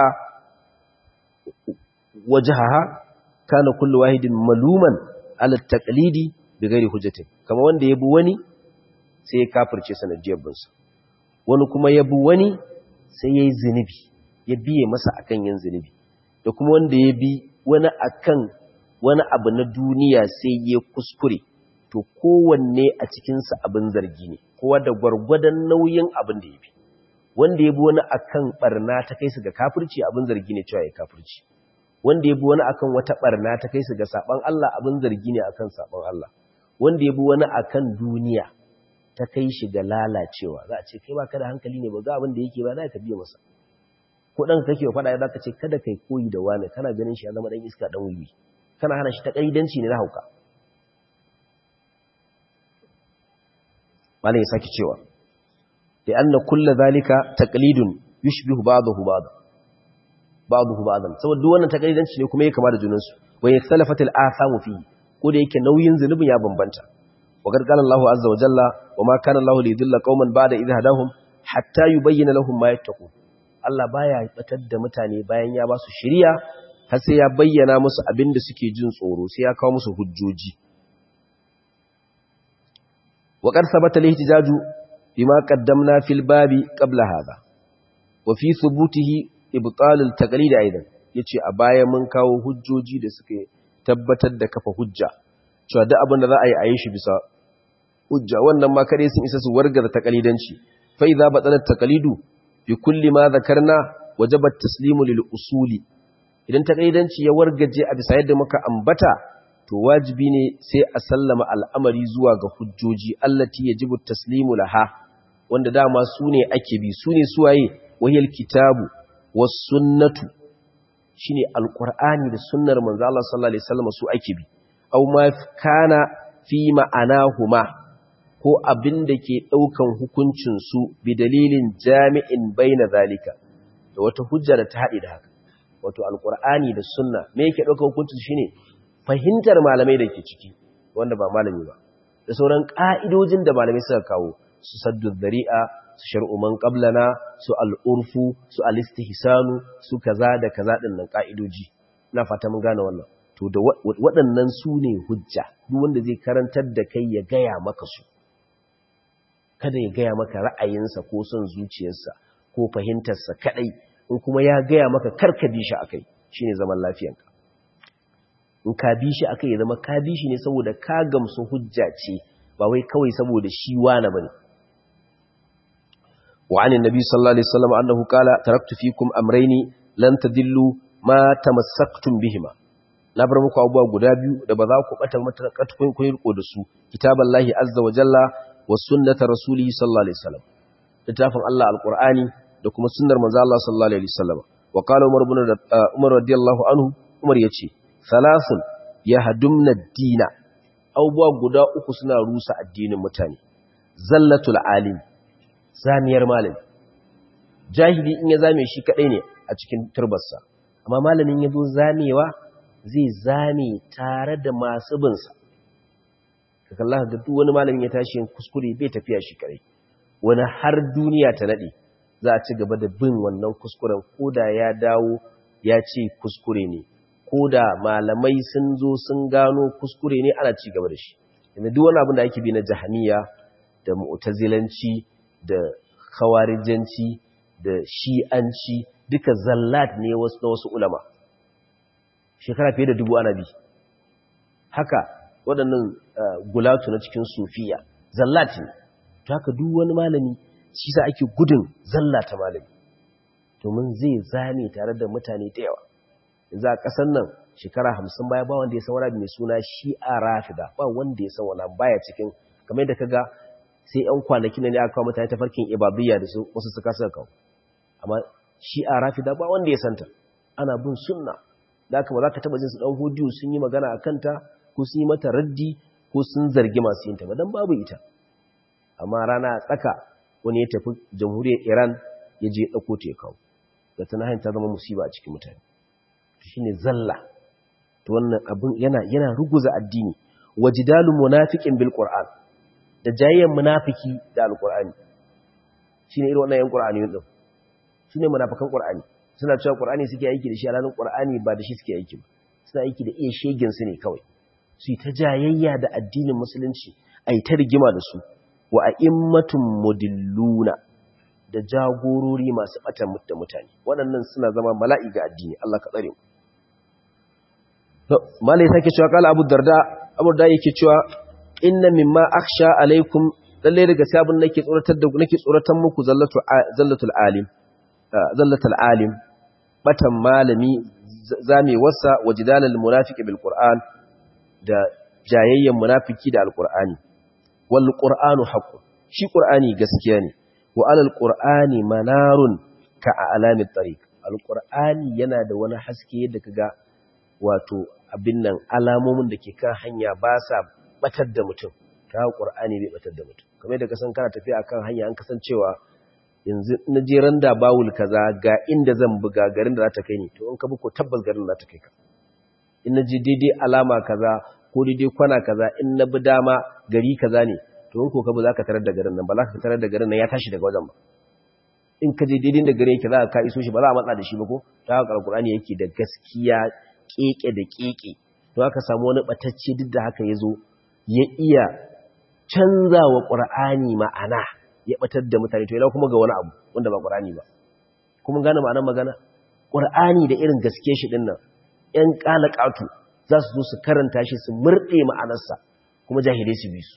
وجهها كان كل واحد ملوما على التقليد بغير حجة كما wanda yabi wani sai ya kafirce sanadiyar binsa wani kuma yabi wani sai yayi zinubi ya biye masa akan yin zinubi da kuma wanda ya bi wani akan wani abu na duniya sai ya kuskure to kowanne a cikinsa abin zargi ne kowa da gwargwadon nauyin abin da ya bi wanda ya bi wani akan barna ta kai su ga kafirci abin zargi ne cewa ya kafirci wanda ya bi wani akan wata barna ta kai su ga saban Allah abin zargi ne akan saban Allah wanda ya bi wani akan duniya ta kai shi ga lalacewa za a ce kai baka da hankali ne ba ga abin da yake ba za ka biya masa ko dan kake wa fada za ka ce kada kai koyi da wani kana ganin shi ya zama dan iska dan wiwi kana hana shi ta kaidanci ne na hauka malai ya saki cewa da anna kullu zalika taqlidun yushbihu ba'dahu ba'd ba'dahu ba'dan saboda duk wannan taqlidanci ne kuma yake kama da junan su wa yakhtalafatil athamu fi ko da yake nauyin zunubin ya bambanta wa qad qala Allahu azza wa jalla wa ma kana Allahu liyudilla qauman ba'da idh hadahum hatta yubayyana lahum ma yattaqun Allah baya batar da mutane bayan ya ba su shiriya har sai ya bayyana musu abin da suke jin tsoro sai ya kawo musu hujjoji wa qad sabata lihtijaju bima qaddamna fil babi qabla hadha wa fi thubutihi ibtal al taqlid aidan yace a baya mun kawo hujjoji da suke tabbatar da kafa hujja cewa duk abin da za a yi a yi shi bisa hujja wannan ma kare sun isa su wargar taqlidanci fa idza batala taqlidu bi kulli ma dhakarna wajaba at-taslimu lil usuli idan taqlidanci ya wargaje a bisa yadda muka ambata to wajibi ne sai a sallama al'amari zuwa ga hujjoji allati yajibu taslimu laha wanda dama su ne ake bi su ne suwaye wahiyar kitabu was sunnatu shine alqur'ani da sunnar manzo Allah sallallahu alaihi wasallam su ake bi aw ma kana fi ma'anahuma ko abin da ke daukan hukuncin su bi dalilin jami'in baina zalika da wata hujja da ta haɗe da haka wato alqur'ani da sunna me yake daukan hukuncin shine fahimtar malamai da ke ciki wanda ba malami ba da sauran ƙa'idojin da malamai suka kawo su saddu zari'a su shar'uman ƙablana su al'urfu su alistihsanu su kaza da kaza ɗin nan ƙa'idoji na fata mun gane wannan to da waɗannan su ne hujja duk wanda zai karantar da kai ya gaya maka su kada ya gaya maka ra'ayinsa ko son zuciyarsa ko fahimtarsa kaɗai in kuma ya gaya maka karka bi shi a kai shine zaman lafiyanka in ka bi shi aka yi zama ka bi shi ne saboda ka gamsu hujja ce ba wai kawai saboda shi wani bane wa anin nabi sallallahu alaihi wasallam annahu qala taraktu fikum amrayni lan tadillu ma tamassaktum bihima na bar muku abubuwa guda biyu da ba za ku bata matakatun kun riko da su kitaballahi azza wa jalla wa sunnata rasulihi sallallahu alaihi wasallam littafin Allah alqur'ani da kuma sunnar manzo Allah sallallahu alaihi wasallam wa qala umar ibn umar radiyallahu anhu umar yace salasun ya hadumna dina abubuwa guda uku suna rusa addinin mutane zallatul alim zamiyar malami jahili in ya zame shi kadai ne a cikin turbarsa amma malamin ya zo zamewa zai zame tare da masu binsa ka kalla ga duk wani malamin ya tashi yin kuskure bai tafiya shi kadai wani har duniya ta nade za a ci gaba da bin wannan kuskuren koda ya dawo ya ce kuskure ne ko da malamai sun zo sun gano kuskure ne ana ci gaba da shi inda duk wani abin da ake bi na jahaniya da mu'tazilanci da khawarijanci da shi'anci duka zallat ne wasu na wasu ulama shekara fiye da dubu ana bi haka waɗannan gulatu na cikin sufiya zallat ne to haka duk wani malami shi sa ake gudun zallata malami domin zai zame tare da mutane da yawa yanzu a ƙasar nan shekara hamsin baya ba wanda ya san wani mai suna shi'a rafida ba wanda ya san wani baya cikin kamar da kaga sai yan kwanaki ne aka kawo mutane ta farkin ibadiyya da su wasu suka suka kawo amma shi'a rafida ba wanda ya santa ana bin sunna da haka ba za ka taɓa jin su ɗan hudiyo sun yi magana a kanta ko sun yi mata raddi ko sun zargi masu yin ta ba don babu ita amma rana tsaka wani ya tafi jamhuriyar iran ya je ɗauko ta ya kawo da ta nahin ta zama musiba a cikin mutane shi ne zalla to wannan abin yana yana ruguza addini wajidalu munafiqin bil qur'an da jayyan munafiki da alqur'ani shine irin wannan yan qur'ani din shine munafikan qur'ani suna cewa qur'ani suke aiki da shi alanin qur'ani ba da shi suke aiki ba suna aiki da iya shegen su ne kawai su yi ta jayayya da addinin musulunci ai ta rigima da su wa a'immatun mudilluna da jagorori masu batan da mutane waɗannan suna zama mala'i ga addini Allah ka tsare mu malai sake cewa kala abu darda abu da yake cewa inna mimma akhsha alaikum lalle daga sabon nake tsoratar da nake tsoratan muku zallatu zallatul alim zallatul alim batan malami zame wasa wajidalal munafiqi bil qur'an da jayayyen munafiki da alqur'ani wal qur'anu haqqun shi qur'ani gaskiya ne wa alal qur'ani manarun ka alamit tariq alqur'ani yana da wani haske yadda kaga wato abin nan alamomin da ke kan hanya ba sa batar da mutum ta qur'ani bai batar da mutum kamar da kasan kana tafiya akan hanya an kasancewa yanzu na je randa bawul kaza ga inda zan buga garin da za ta kai ni to in ka bi ko tabbas garin da za ta kai ka in na je daidai alama kaza ko daidai kwana kaza in na bi dama gari kaza ne to in ko ka bi za ka tarar da garin nan ba za ka tarar da garin nan ya tashi daga wajen ba in ka je daidai da garin yake za ka iso shi ba za a matsa da shi ba ko ta haka alkur'ani yake da gaskiya keke da keke to aka samu wani batacce duk da haka ya zo ya iya canza wa ƙur'ani ma'ana ya batar da mutane to yana kuma ga wani abu wanda ba ƙur'ani ba kuma gane ma'anar magana ƙur'ani da irin gaske shi ɗin nan ‘yan ƙalaƙatu za su zo su karanta shi su murɗe ma'anarsa kuma jahilai su bi su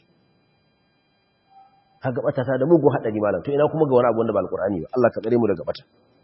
haka ɓatata da mugun haɗari malam to ina kuma ga wani abu wanda ba alƙur'ani ba Allah ka tsare mu daga ɓata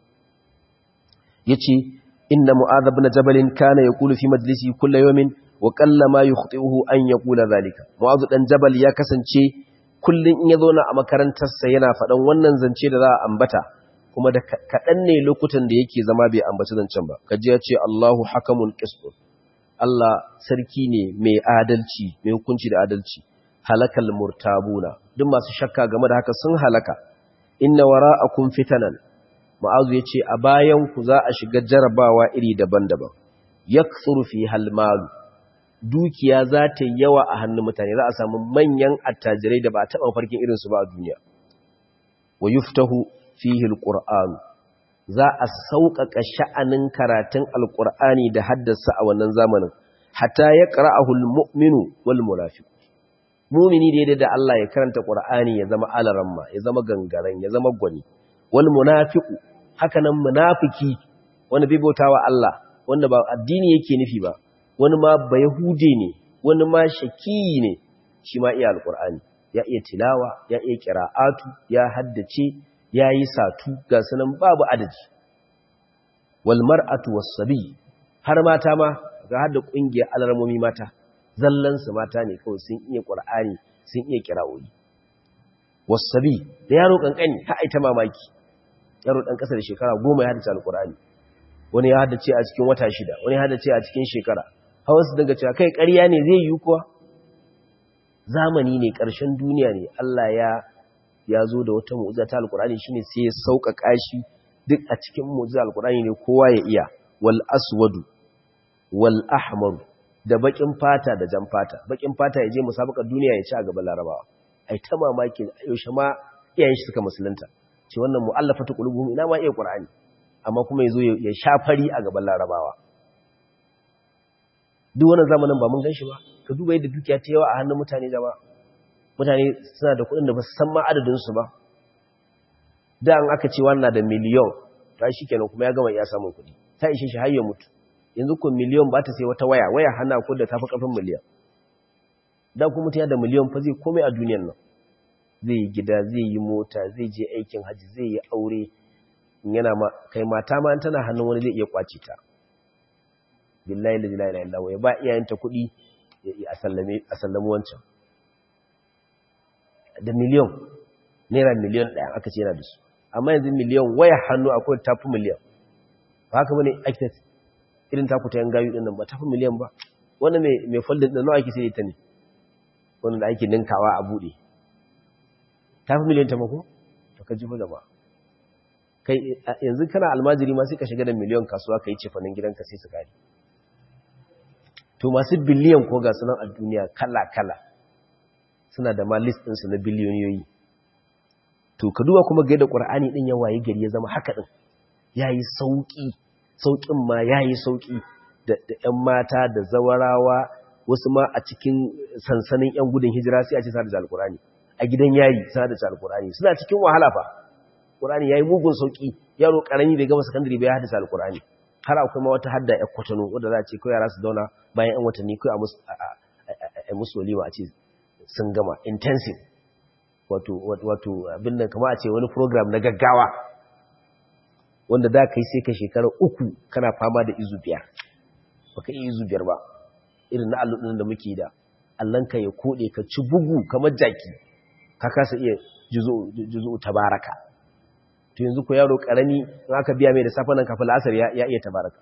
ya ce inna mu'adhab na jabalin kana ya kulu fi majalisi kulla yomin wa kalla ma yukhti'uhu an yaqula zalika mu'adh dan jabal ya kasance kullun in yazo na a makarantar sa yana fadan wannan zance da za a ambata kuma da kadan ne lokutan da yake zama bai ambaci zancen ba kaji ya ce Allahu hakamun qist Allah sarki ne mai adalci mai hukunci da adalci halakal murtabuna duk masu shakka game da haka sun halaka inna wara'akum fitanan mu'adh yace a bayan ku za a shiga jarabawa iri daban-daban yakthuru fi halmalu dukiya za ta yi yawa a hannun mutane za a samu manyan attajirai da ba a taɓa farkin irinsu ba a duniya wa yuftahu fihi alqur'an za a sauƙaƙa sha'anin karatun alqur'ani da haddasa a wannan zamanin hatta ya qara'ahu almu'minu wal munafiq mu'mini daidai da Allah ya karanta qur'ani ya zama alaramma ya zama gangaren ya zama gwani wal munafiqu haka nan munafiki wanda bai bautawa Allah wanda ba addini yake nufi ba wani ma ba Yahude ne, wani ma shakiyi ne, shi ma iya alƙur'ani, ya iya tilawa, ya iya ƙira'atu, ya haddace, ya yi satu, ga sunan babu adadi. Walmar'atu wasabi, har mata ma ga hada ƙungiyar alarmomi mata, zallansu mata ne kawai sun iya ƙur'ani, sun iya ƙira'o'i. Wasabi, da yaro ƙanƙani, ha aita mamaki, yaro ɗan ƙasa da shekara goma ya haddace alƙur'ani. Wani ya haddace a cikin wata shida, wani ya haddace a cikin shekara, hawa su daga cewa kai ƙarya ne zai yi kuwa zamani ne ƙarshen duniya ne Allah ya ya zo da wata mu'ujiza ta alkur'ani shine sai ya sauƙaƙa shi duk a cikin mu'ujiza alkur'ani ne kowa ya iya wal aswadu wal ahmar da bakin fata da jan fata bakin fata ya je musabakar duniya ya ci a gaban larabawa ai ta mamaki yaushe ma iyayen shi suka musulunta ce wannan mu'allafatu qulubuhum ina ma iya qur'ani amma kuma yazo ya shafari a gaban larabawa duk wannan zamanin ba mun ganshi ba ka duba yadda dukiya ta yawa a hannun mutane jama'a mutane suna da kuɗin da ba su san ma adadin su ba da an aka ce wannan da miliyon ta shi kenan kuma ya gama iya samun kuɗi ta ishe shi har ya mutu yanzu ko miliyon ba ta sai wata waya waya hana ko da tafi kafin miliyan da kuma mutum da miliyon fa zai komai a duniyar nan zai yi gida zai yi mota zai je aikin haji zai yi aure yana ma kai mata ma tana hannun wani zai iya kwace ta billahi la ilaha illa Allah ya ba iyayenta kuɗi a sallame a sallami wancan da miliyon naira miliyon ɗaya aka ce yana da su amma yanzu miliyon waya hannu akwai tafi miliyan ba haka bane ake irin taku ta yan gayu din nan ba tafi miliyan ba wanda mai mai folding din nawa ake sai ita ne wanda da ake ninkawa a bude tafi miliyan ta mako to ka ji fa jama'a kai yanzu kana almajiri ma sai ka shiga da miliyan kasuwa kai cefanin gidanka sai su kare to masu biliyan ko ga sunan a duniya kala kala suna da ma list ɗinsu na biliyoniyoyi to ka duba kuma ga yadda ƙwar'ani ɗin ya waye gari ya zama haka ɗin ya yi sauƙi sauƙin ma ya yi sauƙi da ‘yan mata da zawarawa wasu ma a cikin sansanin ‘yan gudun hijira sai a ce sa da alƙur'ani a gidan yayi sa da alƙur'ani suna cikin wahala fa ƙur'ani ya yi mugun sauƙi yaro ƙarami bai gama sakandare bai haddasa alƙur'ani har akwai ma wata hadda ‘yan kwatano wadda za a ce ko yara su zauna bayan ‘yan watanni ko a musu walima a ce sun gama intensive wato wato abin nan kama a ce wani program na gaggawa wanda za ka yi sai ka shekara uku kana fama da izu biyar baka iya izu biyar ba irin na alludin da muke da allanka ya kode ka ci bugu kamar jaki ka kasa iya juzo tabaraka to yanzu ko yaro karami in aka biya mai da safa nan kafin la'asar ya iya tabaraka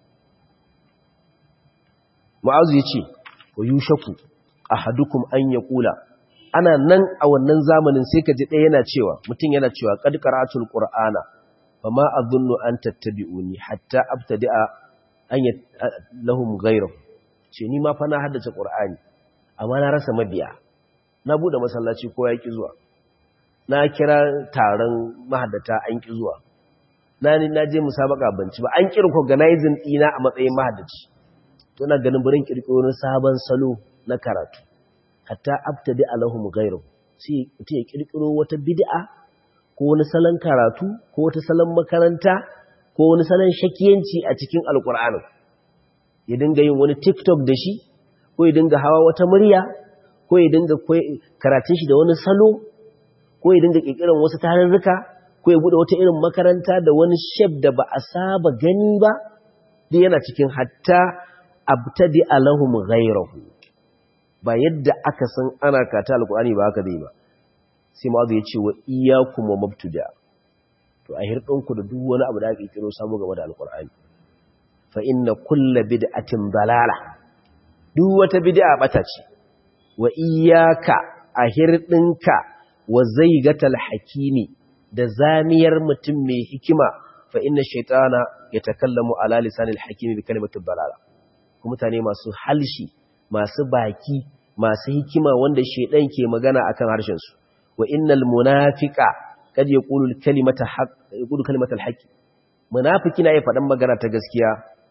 mu'azu ya ce wa yushaku ahadukum an ya kula ana nan a wannan zamanin sai ka ji ɗaya yana cewa mutum yana cewa qad qara'atul qur'ana fama adhunnu an tattabi'uni hatta abtadi'a an lahum ghayru ce ni ma fa na haddace qur'ani amma na rasa mabiya na bude masallaci ko ya ki zuwa na kira taron mahaddata an ki zuwa na ni na je musabaka banci ba an kirko organizing dina a matsayin mahaddaci to na ganin burin kirkiro sabon salo na karatu hatta abtadi alahum ghayru sai mutum ya kirkiro wata bid'a ko wani salon karatu ko wata salon makaranta ko wani salon shakiyanci a cikin alkur'ani ya dinga yin wani tiktok da shi ko ya dinga hawa wata murya ko ya dinga karatun shi da wani salo ko ya dinga kirkiran wasu tarurruka ko ya bude wata irin makaranta da wani shef da ba a saba gani ba duk yana cikin hatta abtadi alahum ghayrahu ba yadda aka san ana kata alkur'ani ba haka zai ba sai ma ya ce wa iyyakum wa mabtuda to a hirɗinku da duk wani abu da aka kiro samu game da alkur'ani fa inna kulla bid'atin dalala duk wata bid'a bata ce wa iyyaka a hirɗinka wa zaigatal hakimi da zamiyar mutum mai hikima fa inna shaytana yatakallamu ala lisanil hakimi bi kalimatin dalala kuma mutane masu halshi masu baki masu hikima wanda shaydan ke magana akan harshen su wa innal munafiqa kad yaqulu kalimata haqq yaqulu kalimatal haqq munafiki na ya faɗan magana ta gaskiya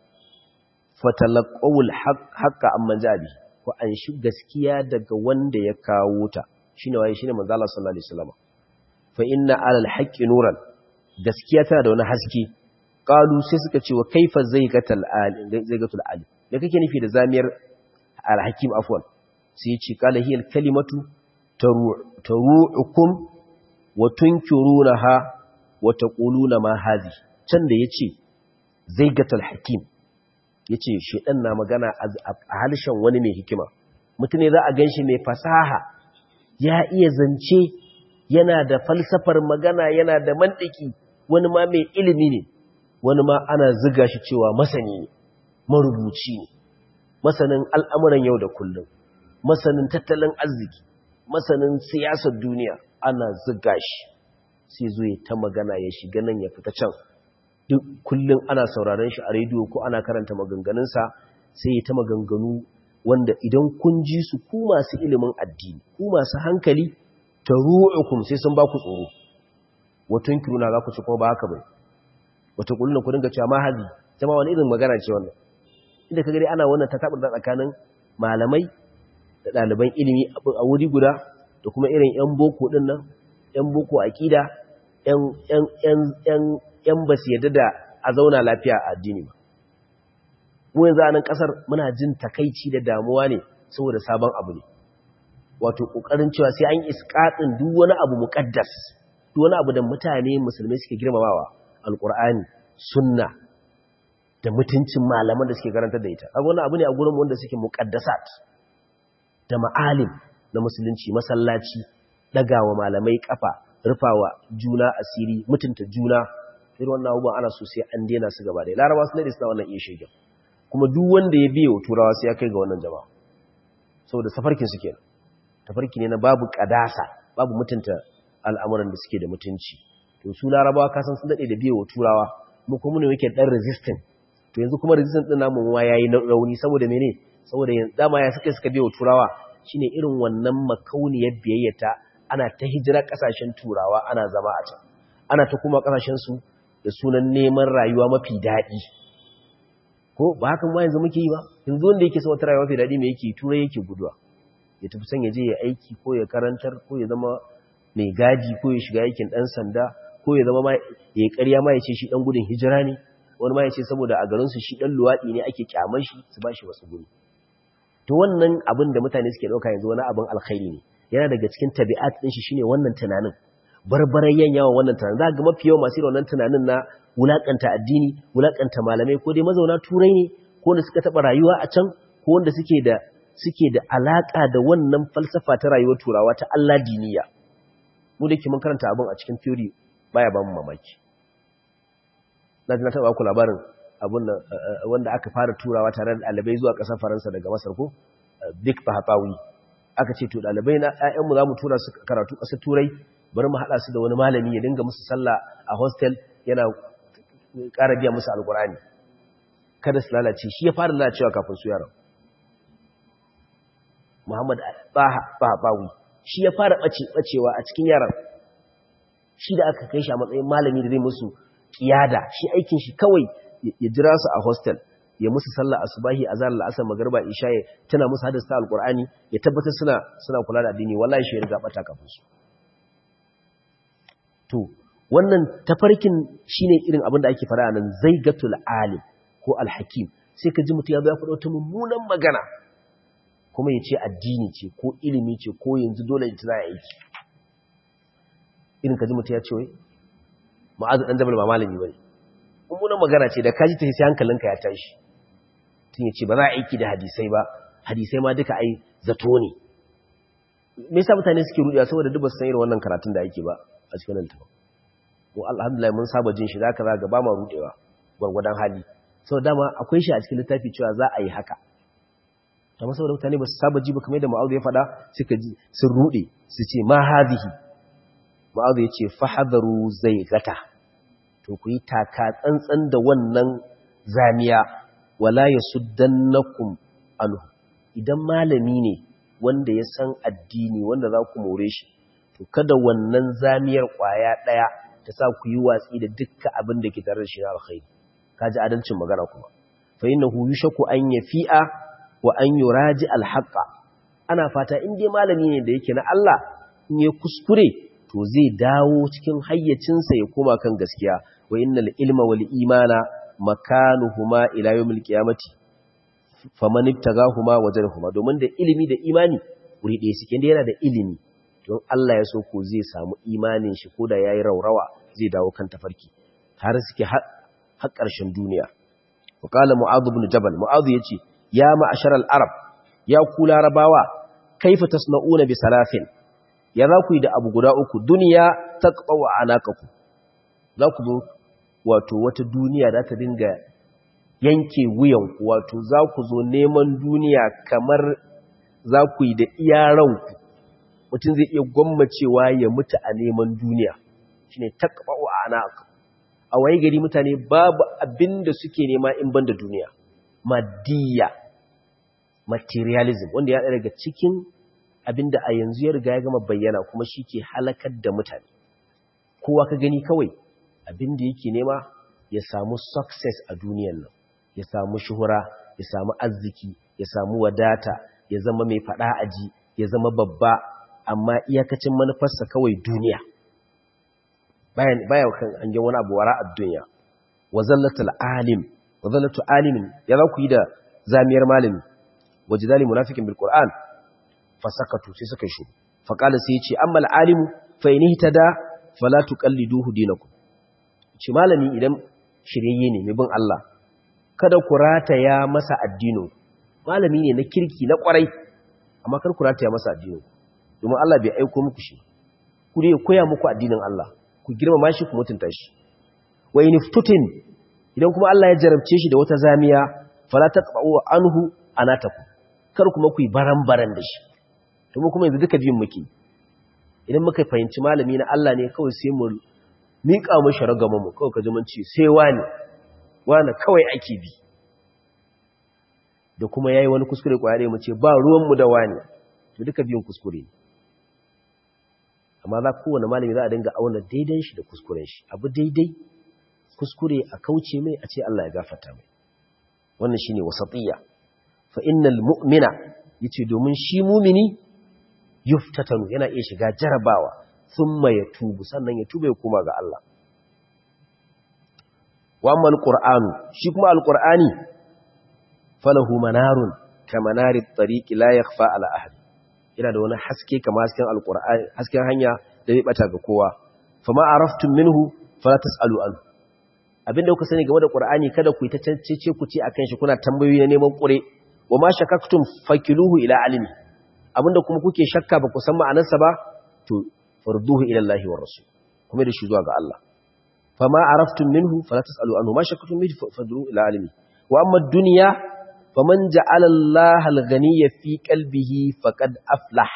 fatalaqawul haqqa amman jabi ko an shi gaskiya daga wanda ya kawo ta shine waye shine manzo Allah sallallahu alaihi wasallam fa inna alal haqqi nuran gaskiya tana da wani haske qalu sai suka ce wa kaifa zaigatal alim zaigatul alim da kake nufi da zamiyar al hakim afwan sai ya ce qala hiya al kalimatu taru'ukum wa tunkirunaha wa taquluna ma hadhi can da yace zaigatul hakim yace shedan na magana a halshen wani mai hikima mutune za a ganshi mai fasaha ya iya zance yana da falsafar magana yana da mantiki wani ma mai ilimi ne wani ma ana ziga shi cewa masani ne marubuci ne masanin al'amuran yau da kullum masanin tattalin arziki masanin siyasar duniya ana ziga shi sai zo ya ta magana ya shiga nan ya fita can duk kullum ana sauraron shi a rediyo ko ana karanta maganganunsa sai ya ta maganganu wanda idan kun ji su ku masu ilimin addini ku masu hankali ta ru'ukum sai sun ba ku tsoro watun kiruna za ku ci kuma ba haka bai wata kullum ku dinga cewa mahazi ta ma wani irin magana ce wannan inda ka gari ana wannan ta taɓa da tsakanin malamai da ɗaliban ilimi a wuri guda da kuma irin 'yan boko ɗin nan 'yan boko aƙida 'yan ba su yadda da a zauna lafiya a addini ba mu yanzu a nan ƙasar muna jin takaici da damuwa ne saboda sabon abu ne wato ƙoƙarin cewa sai an iskaɗin duk wani abu muƙaddas duk wani abu da mutane musulmai suke girmamawa alƙur'ani sunna da mutuncin malaman da suke karantar da ita abu wani abu ne a gurin wanda suke muƙaddasat da ma'alim na musulunci masallaci ɗagawa malamai ƙafa rufawa juna asiri mutunta juna irin wannan abubuwan ana so sai an daina su gaba ɗaya larabawa sun daɗe suna wannan iya shegen kuma duk wanda ya biya wa turawa sai ya kai ga wannan jama'a saboda safarkin su kenan tafarki ne na babu kadasa babu mutunta al'amuran da suke da mutunci to su larabawa kasan sun daɗe da biya wa turawa mu kuma ne muke ɗan resistant to yanzu kuma resistant ɗin namu ma yayi rauni saboda mene saboda dama ya suka suka biya wa turawa shine irin wannan makauniyar biyayyata ana ta hijira kasashen turawa ana zama a can ana ta kuma kasashen su da sunan neman rayuwa mafi daɗi ko ba hakan ma yanzu muke yi ba yanzu wanda yake wata rayuwa mafi daɗi me yake turai yake guduwa ya tafi son ya je ya aiki ko ya karantar ko ya zama mai gadi ko ya shiga aikin ɗan sanda ko ya zama ma ya ƙarya ma ya ce shi ɗan gudun hijira ne wani ma ya ce saboda a garinsu shi ɗan luwaɗi ne ake kyamar shi su ba shi wasu guri to wannan abin da mutane suke ɗauka yanzu wani abin alkhairi ne yana daga cikin tabi'at din shi shine wannan tunanin barbarayyan yawan wannan tunanin za ga mafi yawan masu wannan tunanin na wulakanta addini wulakanta malamai ko dai mazauna turai ne ko wanda suka taba rayuwa a can ko wanda suke da suke da alaka da wannan falsafa ta rayuwar turawa ta Allah diniya mu da ke mun karanta abin a cikin theory baya ba mu mamaki na na taba ku labarin abun wanda aka fara turawa tare da ɗalibai zuwa ƙasar Faransa daga Masar ko Big Fahatawi aka ce to ɗalibai na ƴaƴanmu za mu tura su karatu ƙasar Turai bari mu haɗa su da wani malami ya dinga musu sallah a hostel yana ƙara biya musu alƙur'ani kada su lalace shi ya fara lalacewa kafin su yaran Muhammad Bahabawi shi ya fara ɓacewa a cikin yaran shi da aka kai shi a matsayin malami da zai musu kiyada shi aikin shi kawai ya jira su a hostel ya musu sallah asubahi azhar al'asr magriba isha ya tana musu hadasta alqur'ani ya tabbatar suna suna kula da addini wallahi shi ya riga bata kafin su to wannan tafarkin shine irin abin da ake fara nan zaigatul alim ko alhakim sai ka ji mutum ya zo ya faɗa wata mummunan magana kuma ya ce addini ce ko ilimi ce ko yanzu dole ya tana aiki irin ka ji mutum ya ce wai ma'azu dan jabal ba malami bane mummunan magana ce da kaji ta sai hankalinka ya tashi tun ya ce ba za a aiki da hadisai ba hadisai ma duka ai zato ne me yasa mutane suke rudiya saboda duk ba su san irin wannan karatun da ake ba a cikin nan tafa ko alhamdulillah mun saba jin shi zaka zaga ba ma rudewa gwargwadon hali saboda dama akwai shi a cikin littafi cewa za a yi haka amma saboda mutane ba su saba ji ba kamar da ma'audu ya faɗa suka ji sun rude su ce ma hadhihi ma'audu ya ce fahadaru zai gata to ku yi taka tsantsan da wannan zamiya wala ya suddannakum anhu idan malami ne wanda ya san addini wanda za ku more shi to kada wannan zamiyar kwaya daya ta sa ku yi watsi da dukkan abin da ke tare da shi na alkhairi kaji adalcin magana kuma fa innahu yushaku an yafi'a wa an yuraji alhaqa ana fata in dai malami ne da yake na Allah in ya kuskure to zai dawo cikin hayyacinsa ya koma kan gaskiya wa innal ilma wal imana makanuhuma ila yawmil qiyamati faman ibtagahuma wajadahuma domin da ilimi da imani wuri ɗaya suke inda yana da ilimi don Allah ya so ko zai samu imanin shi koda yayi raurawa zai dawo kan tafarki har suke har ƙarshen duniya wa qala mu'adh ibn jabal mu'adh yace ya ma'asharal arab ya ku larabawa kaifa tasna'una bi salafin ya za ku yi da abu guda uku duniya ta ƙawa a nakaku za ku zo wato wata duniya za ta dinga yanke wuyanku wato za ku zo neman duniya kamar za ku yi da iya ranku mutum zai iya gwammacewa ya mutu a neman duniya shi ne ta ƙawa a nakaku a waye gari mutane babu abin da suke nema in ban da duniya madiyya materialism wanda ya daga cikin abinda a yanzu ya riga ya gama bayyana kuma shi ke halakar da mutane kowa ka gani kawai abinda yake nema ya samu success a duniyan nan ya samu shuhura ya samu arziki ya samu wadata ya zama mai fada aji ya zama babba amma iyakacin manufarsa kawai duniya bayan baya kan an ga wani abu wara a duniya wa zallatul alim wa zallatu alimin ya za ku yi da zamiyar malami wajidali munafiqin bil qur'an fasakatu sai suka shi faƙala sai ya ce amma al'alimu fa yi ta da falatu ƙalliduhu dinaku ce malami idan shiryayye ne mai bin Allah kada ku rataya masa addino malami ne na kirki na ƙwarai amma kar ku rataya masa addino domin Allah bai aiko muku shi ku ne koya muku addinin Allah ku girmama shi ku mutunta shi wa in iftutin idan kuma Allah ya jarabce shi da wata zamiya fala taqba'u anhu anataku kar kuma ku yi baran-baran da shi to mu kuma yanzu duka biyun muke idan muka fahimci malami na Allah ne kawai sai mu miƙa mu sharagama mu kawai kaji mun ce sai wani wani kawai ake bi da kuma yayi wani kuskure kwaya mu ce ba ruwan mu da wani to duka biyun kuskure ne amma za kowane malami za a dinga auna daidan shi da kuskuren shi abu daidai kuskure a kauce mai a ce Allah ya gafarta mai wannan shine wasatiyya fa innal mu'mina yace domin shi mumini yuftatanu yana iya shiga jarabawa thumma yatubu sannan ya tuba ya koma ga Allah wa amma alqur'anu shi kuma alqur'ani falahu manarun kamanari at-tariq la yakhfa ala ahad yana da wani haske kamar hasken alqur'ani hasken hanya da zai bata ga kowa fama araftum minhu fala tasalu an abinda kuka sani game da qur'ani kada ku yi ta cece ku ce akan shi kuna tambayoyi na neman kure wa ma shakaktum fakiluhu ila alimi abinda kuma kuke shakka ba ku san ma'anarsa ba to farduhu ila Allah wa rasul kuma da shi zuwa ga Allah fama araftum minhu fala tasalu anhu ma shakaktum minhu farduhu ila alimi wa amma ad-dunya faman ja'ala Allah al-ghaniyya fi qalbihi faqad aflah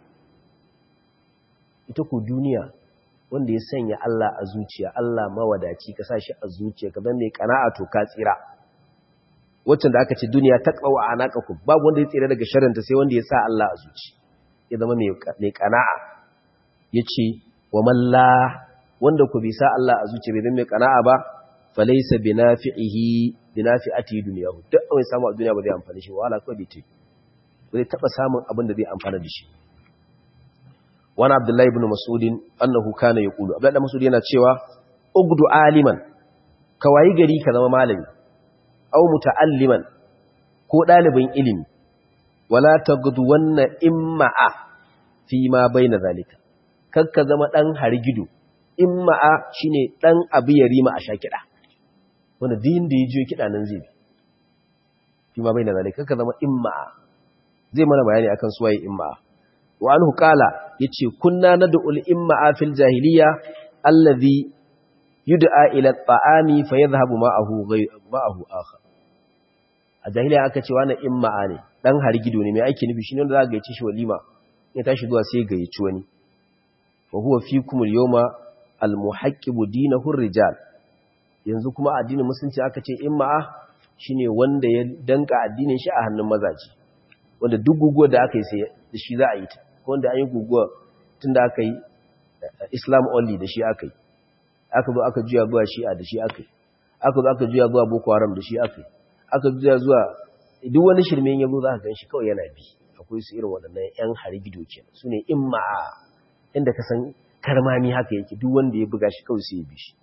ita ku duniya wanda ya sanya Allah a zuciya Allah mawadaci ka sa shi a zuciya ka zama mai kana'a to ka tsira waccan da aka ce duniya ta tsawo a anaqakum babu wanda ya tsira daga sharrinta sai wanda ya sa Allah a zuci ya zama mai kana'a yace wa man la wanda ku bi sa Allah a zuciya bai zama mai kana'a ba falaysa binafi'ihi binafi'ati dunyahu duk wani samu a duniya ba zai amfani shi wala ko bai ce zai taba samun abin da zai amfana da shi wani abdullahi ibn masudin annahu kana yaqulu abdullahi masudi yana cewa ugdu aliman kawai gari ka zama malami aw muta'alliman ko dalibin ilimi wala tagdu wanna imma'a fi ma baina zalika kakka zama dan hargido imma'a shine dan abu ya rima a shakida wanda din da yaje kida nan zai bi fi ma baina zalika kakka zama imma'a zai mana bayani akan suwaye imma'a wa anhu qala yace kunna nad'ul imma fil jahiliya allazi yud'a ila at-ta'ami fayadhhabu ma'ahu ma'ahu akhar a jahiliya aka ce wani imma ne dan hargido ne mai aiki nufi shine wanda za ga yace shi walima ya tashi zuwa sai ga yaci wani wa huwa fikum al-yawma al-muhaqqibu dinahu ar-rijal yanzu kuma addinin musulunci aka ce imma shine wanda ya danka addinin shi a hannun mazaji wanda duk guguwar da aka yi sai da shi za a yi ta wanda an yi guguwa tun da aka yi islam only da shi aka yi aka zo aka juya zuwa shi'a da shi aka yi aka zo aka juya zuwa boko haram da shi aka yi aka juya zuwa duk wani shirmen yabo za ka gan shi kawai yana bi akwai su irin waɗannan yan harigido ke su ne in ma'a inda ka san karmami haka yake duk wanda ya buga shi kawai sai ya bi shi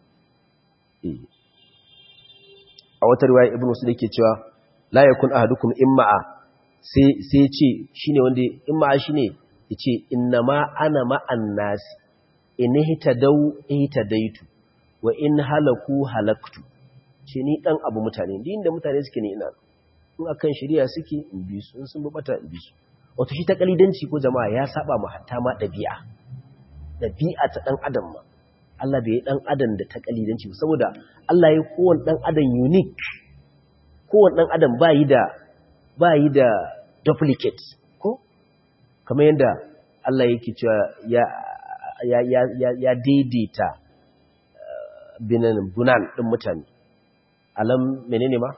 a wata riwaya ibnu su da ke cewa la yakun ahadukum in ma'a sai ce shine wanda in ma'a shine yace innama ana ma'an nasi in hitadau hitadaitu wa in halaku halaktu ce ni dan abu mutane din da mutane suke ne ina in akan shari'a suke in bi su in sun bata in bi su wato shi ta kalidanci ko jama'a ya saba mu hatta ma dabi'a dabi'a ta dan adam ma Allah bai yi dan adam da ta kalidanci saboda Allah ya kowanne dan adam unique kowanne dan adam ba yi da ba yi da duplicate ko kamar yadda Allah yake cewa ya ya ya ya, ya daidaita binan bunan din mutane alam menene ma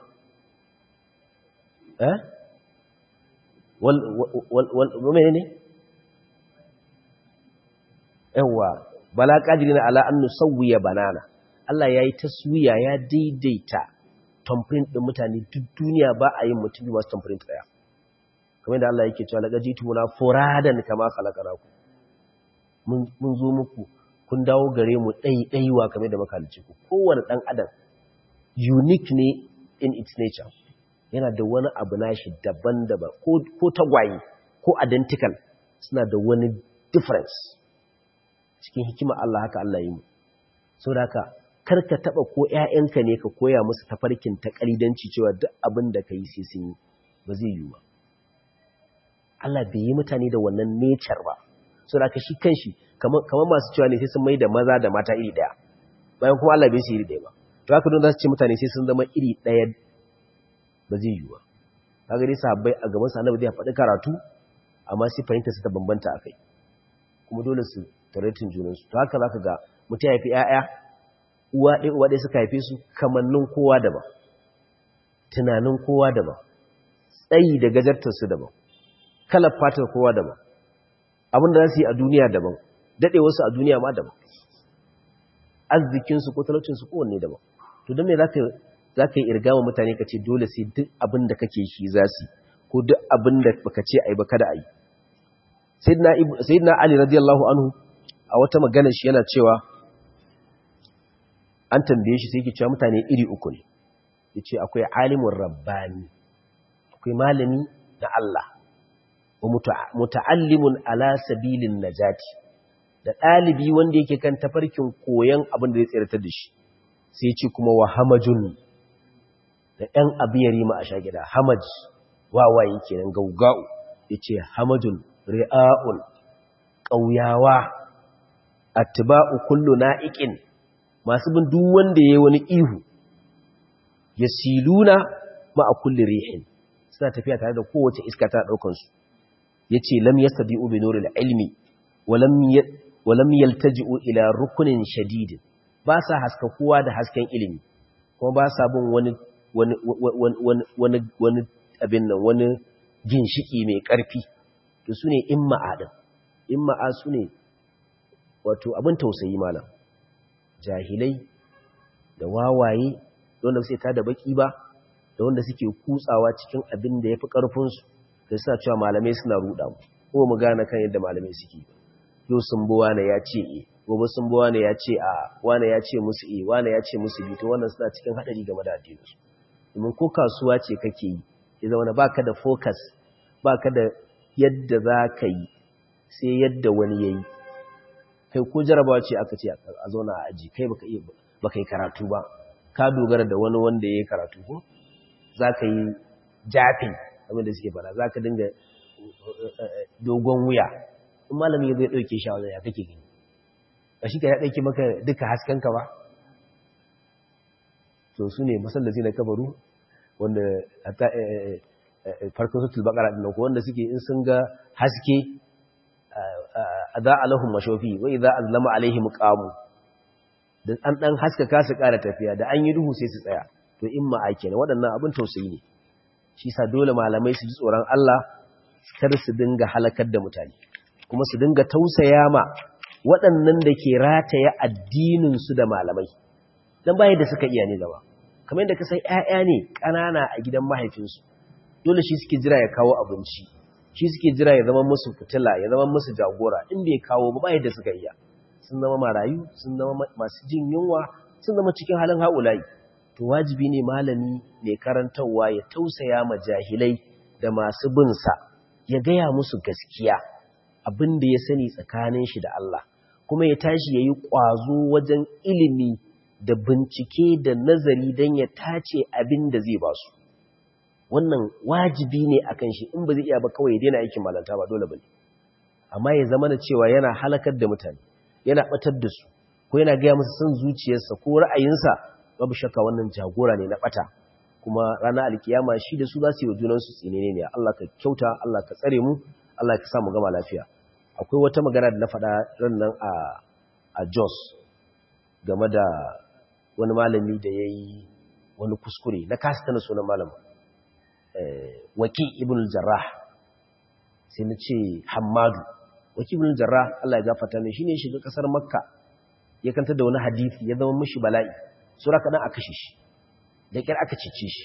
eh wal wal wal menene yawa bala qadirina ala an nusawwiya banana Allah yayi taswiya ya daidaita thumbprint din mutane duk duniya ba a yin mutum masu thumbprint daya kamar da Allah yake cewa laqad jitumuna furadan kama khalaqnakum mun mun zo muku kun dawo gare mu ɗaiɗaiwa kamar da makalici ku kowane ɗan adam unique ne in its nature yana da wani abu nashi daban-daban ko tagwaye ko identical suna da wani difference cikin hikima Allah haka Allah yi mu so da haka karka taba ko ƴaƴanka ne ka koya musu tafarkin ta kalidanci cewa duk abin da ka yi sai sun yi ba zai yi ba Allah bai yi mutane da wannan nature ba so da haka shi kanshi kamar masu cewa ne sai sun mai da maza da mata iri daya bayan kuma Allah bai su iri daya ba to haka don za su ce mutane sai sun zama iri daya ba zai yi ba kaga dai sahabbai a gaban sa annabi zai faɗi karatu amma sai fahimta su ta bambanta akai kuma dole su taratin junan su to haka zaka ga mutum ya fi ƴaƴa uwa ɗaya uwa ɗaya suka haife su kamannin kowa daban tunanin kowa daban tsayi da gajartar su daban kalar fatar kowa daban abin da za su yi a duniya daban daɗe wasu a duniya ma daban arzikinsu ko talaucinsu kowanne daban to don me za ka yi irgama mutane ka ce dole sai duk abin da kake shi za su ko duk abin da baka ce a yi ba kada a yi sayyidina ali radiyallahu anhu a wata magana shi yana cewa an tambaye shi sai ke cewa mutane iri uku ne ya ce akwai alimin rabbani akwai malami na Allah wa muta'allimun ala sabilin najati da ɗalibi wanda yake kan tafarkin koyon abin da zai tsiratar da shi sai ce kuma wa hamajun da ɗan abiyari ma a shagida hamaj wawaye kenan gaugau ya ce hamajun ri'a'un ƙauyawa attiba'u kullu na'iqin masu bin duk wanda yayi wani ihu yasiluna ma'a kulli rihin suna tafiya tare da kowace iska ta daukan su yace lam yastadi'u bi nuril ilmi wa lam wa lam yaltaji'u ila rukunin shadid ba sa haska kowa da hasken ilimi kuma ba sa bin wani wani wani wani wani abin nan wani ginshiki mai karfi to sune imma adam imma sune wato abin tausayi malam jahilai da wawaye wanda sai ta da baki ba da wanda suke kutsawa cikin abin da ya fi ƙarfinsu da suna cewa malamai suna ruɗa mu ko mu gane kan yadda malamai suke yau sun bi wane ya ce e gobe sun bi wane ya ce a wane ya ce musu e wane ya ce musu bi to wannan suna cikin haɗari game da addininsu domin ko kasuwa ce kake yi ya zama na baka da focus baka da yadda za ka yi sai yadda wani ya yi kai ko jarabawa ce aka ce a zauna a aji kai baka iya baka yi karatu ba ka dogara da wani wanda ya yi karatu ko za ka yi jafin abin da suke fara za ka dinga dogon wuya in malami ya zai ɗauke shi a wajen ya kake gani ba shi ka ya ɗauke maka duka haskenka ba to su ne masallaci na kabaru wanda farkon sutul bakara ɗin ko wanda suke in sun ga haske za a lahun mashofi wai za a zama alaihim qamu da an dan haskaka su ƙara tafiya da an yi duhu sai su tsaya to in ma ake ne waɗannan abin tausayi ne shi sa dole malamai su ji tsoron Allah kar su dinga halakar da mutane kuma su dinga tausaya ma waɗannan da ke rataya addinin su da malamai dan baya da suka iya ne gaba kamar yadda ka san ƴaƴa ne ƙanana a gidan mahaifinsu dole shi suke jira ya kawo abinci shi suke jira ya zama musu fitila ya zama musu jagora in bai kawo ba yadda suka iya sun zama marayu sun zama masu jin yunwa sun zama cikin halin haulayi to wajibi ne malami mai karantarwa ya tausaya ma jahilai da masu bin sa ya gaya musu gaskiya abin da ya sani tsakanin shi da Allah kuma ya tashi ya yi ƙwazo wajen ilimi da bincike da nazari don ya tace abin da zai ba su wannan wajibi ne akan shi in ba zai iya ba kawai ya daina aikin malanta ba dole bane amma ya zama na cewa yana halakar da mutane yana batar da su ko yana gaya musu son zuciyarsa ko ra'ayinsa babu shakka wannan jagora ne na bata kuma ranar alkiyama shi da su za su yi wa junansu tsinene ne Allah ka kyauta Allah ka tsare mu Allah ka sa mu gama lafiya akwai wata magana da na faɗa ran nan a a Jos game da wani malami da yayi wani kuskure na kasa tana sunan malamin waki ibn jarrah sai na ce hammadu waki ibn jarrah Allah ya gafarta mai shine shiga kasar makka ya kanta da wani hadisi ya zama mishi bala'i sura kadan aka kashe shi da kyar aka cice shi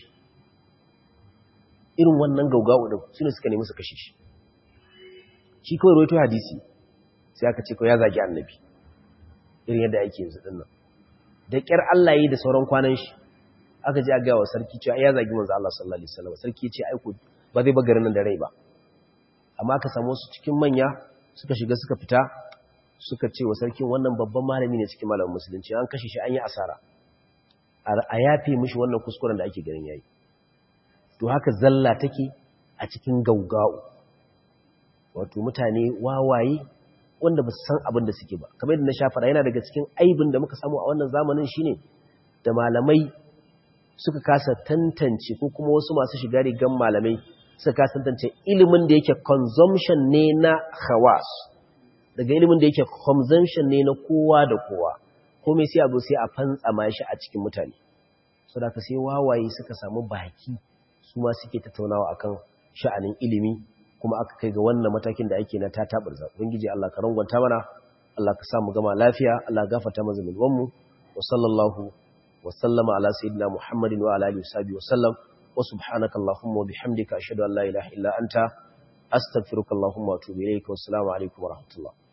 irin wannan gaugawo din sune suka nemi su kashe shi shi kawai rawaito hadisi sai aka ce ko ya zagi annabi irin yadda ake yanzu dinnan da kyar Allah yi da sauran kwanan shi aka ji a gaya wa sarki cewa ya zagi manzo Allah sallallahu alaihi wasallam sarki ya ce aiko ba zai bagarin nan da rai ba amma aka samu su cikin manya suka shiga suka fita suka ce wa sarkin wannan babban malami ne cikin malamin musulunci an kashe shi an yi asara a yafe mishi wannan kuskuren da ake ganin yayi to haka zalla take a cikin gaugau wato mutane wawaye wanda ba su san abin da suke ba kamar yadda na sha fara yana daga cikin aibin da muka samu a wannan zamanin shine da malamai suka kasa tantance ko kuma wasu masu shiga rigan malamai suka kasa tantance ilimin da yake consumption ne na khawas daga ilimin da yake consumption ne na kowa da kowa komai sai abu sai a fantsama shi a cikin mutane so da ka sai wawaye suka samu baki su ma suke tattaunawa akan sha'anin ilimi kuma aka kai ga wannan matakin da ake na tatabar za ubangiji Allah ka rangwanta mana Allah ka sa mu gama lafiya Allah gafarta mana zulmin mu wa sallallahu وسلم على سيدنا محمد وعلى آله وصحبه وسلم وسبحانك اللهم وبحمدك أشهد أن لا إله إلا أنت أستغفرك اللهم وأتوب إليك والسلام عليكم ورحمة الله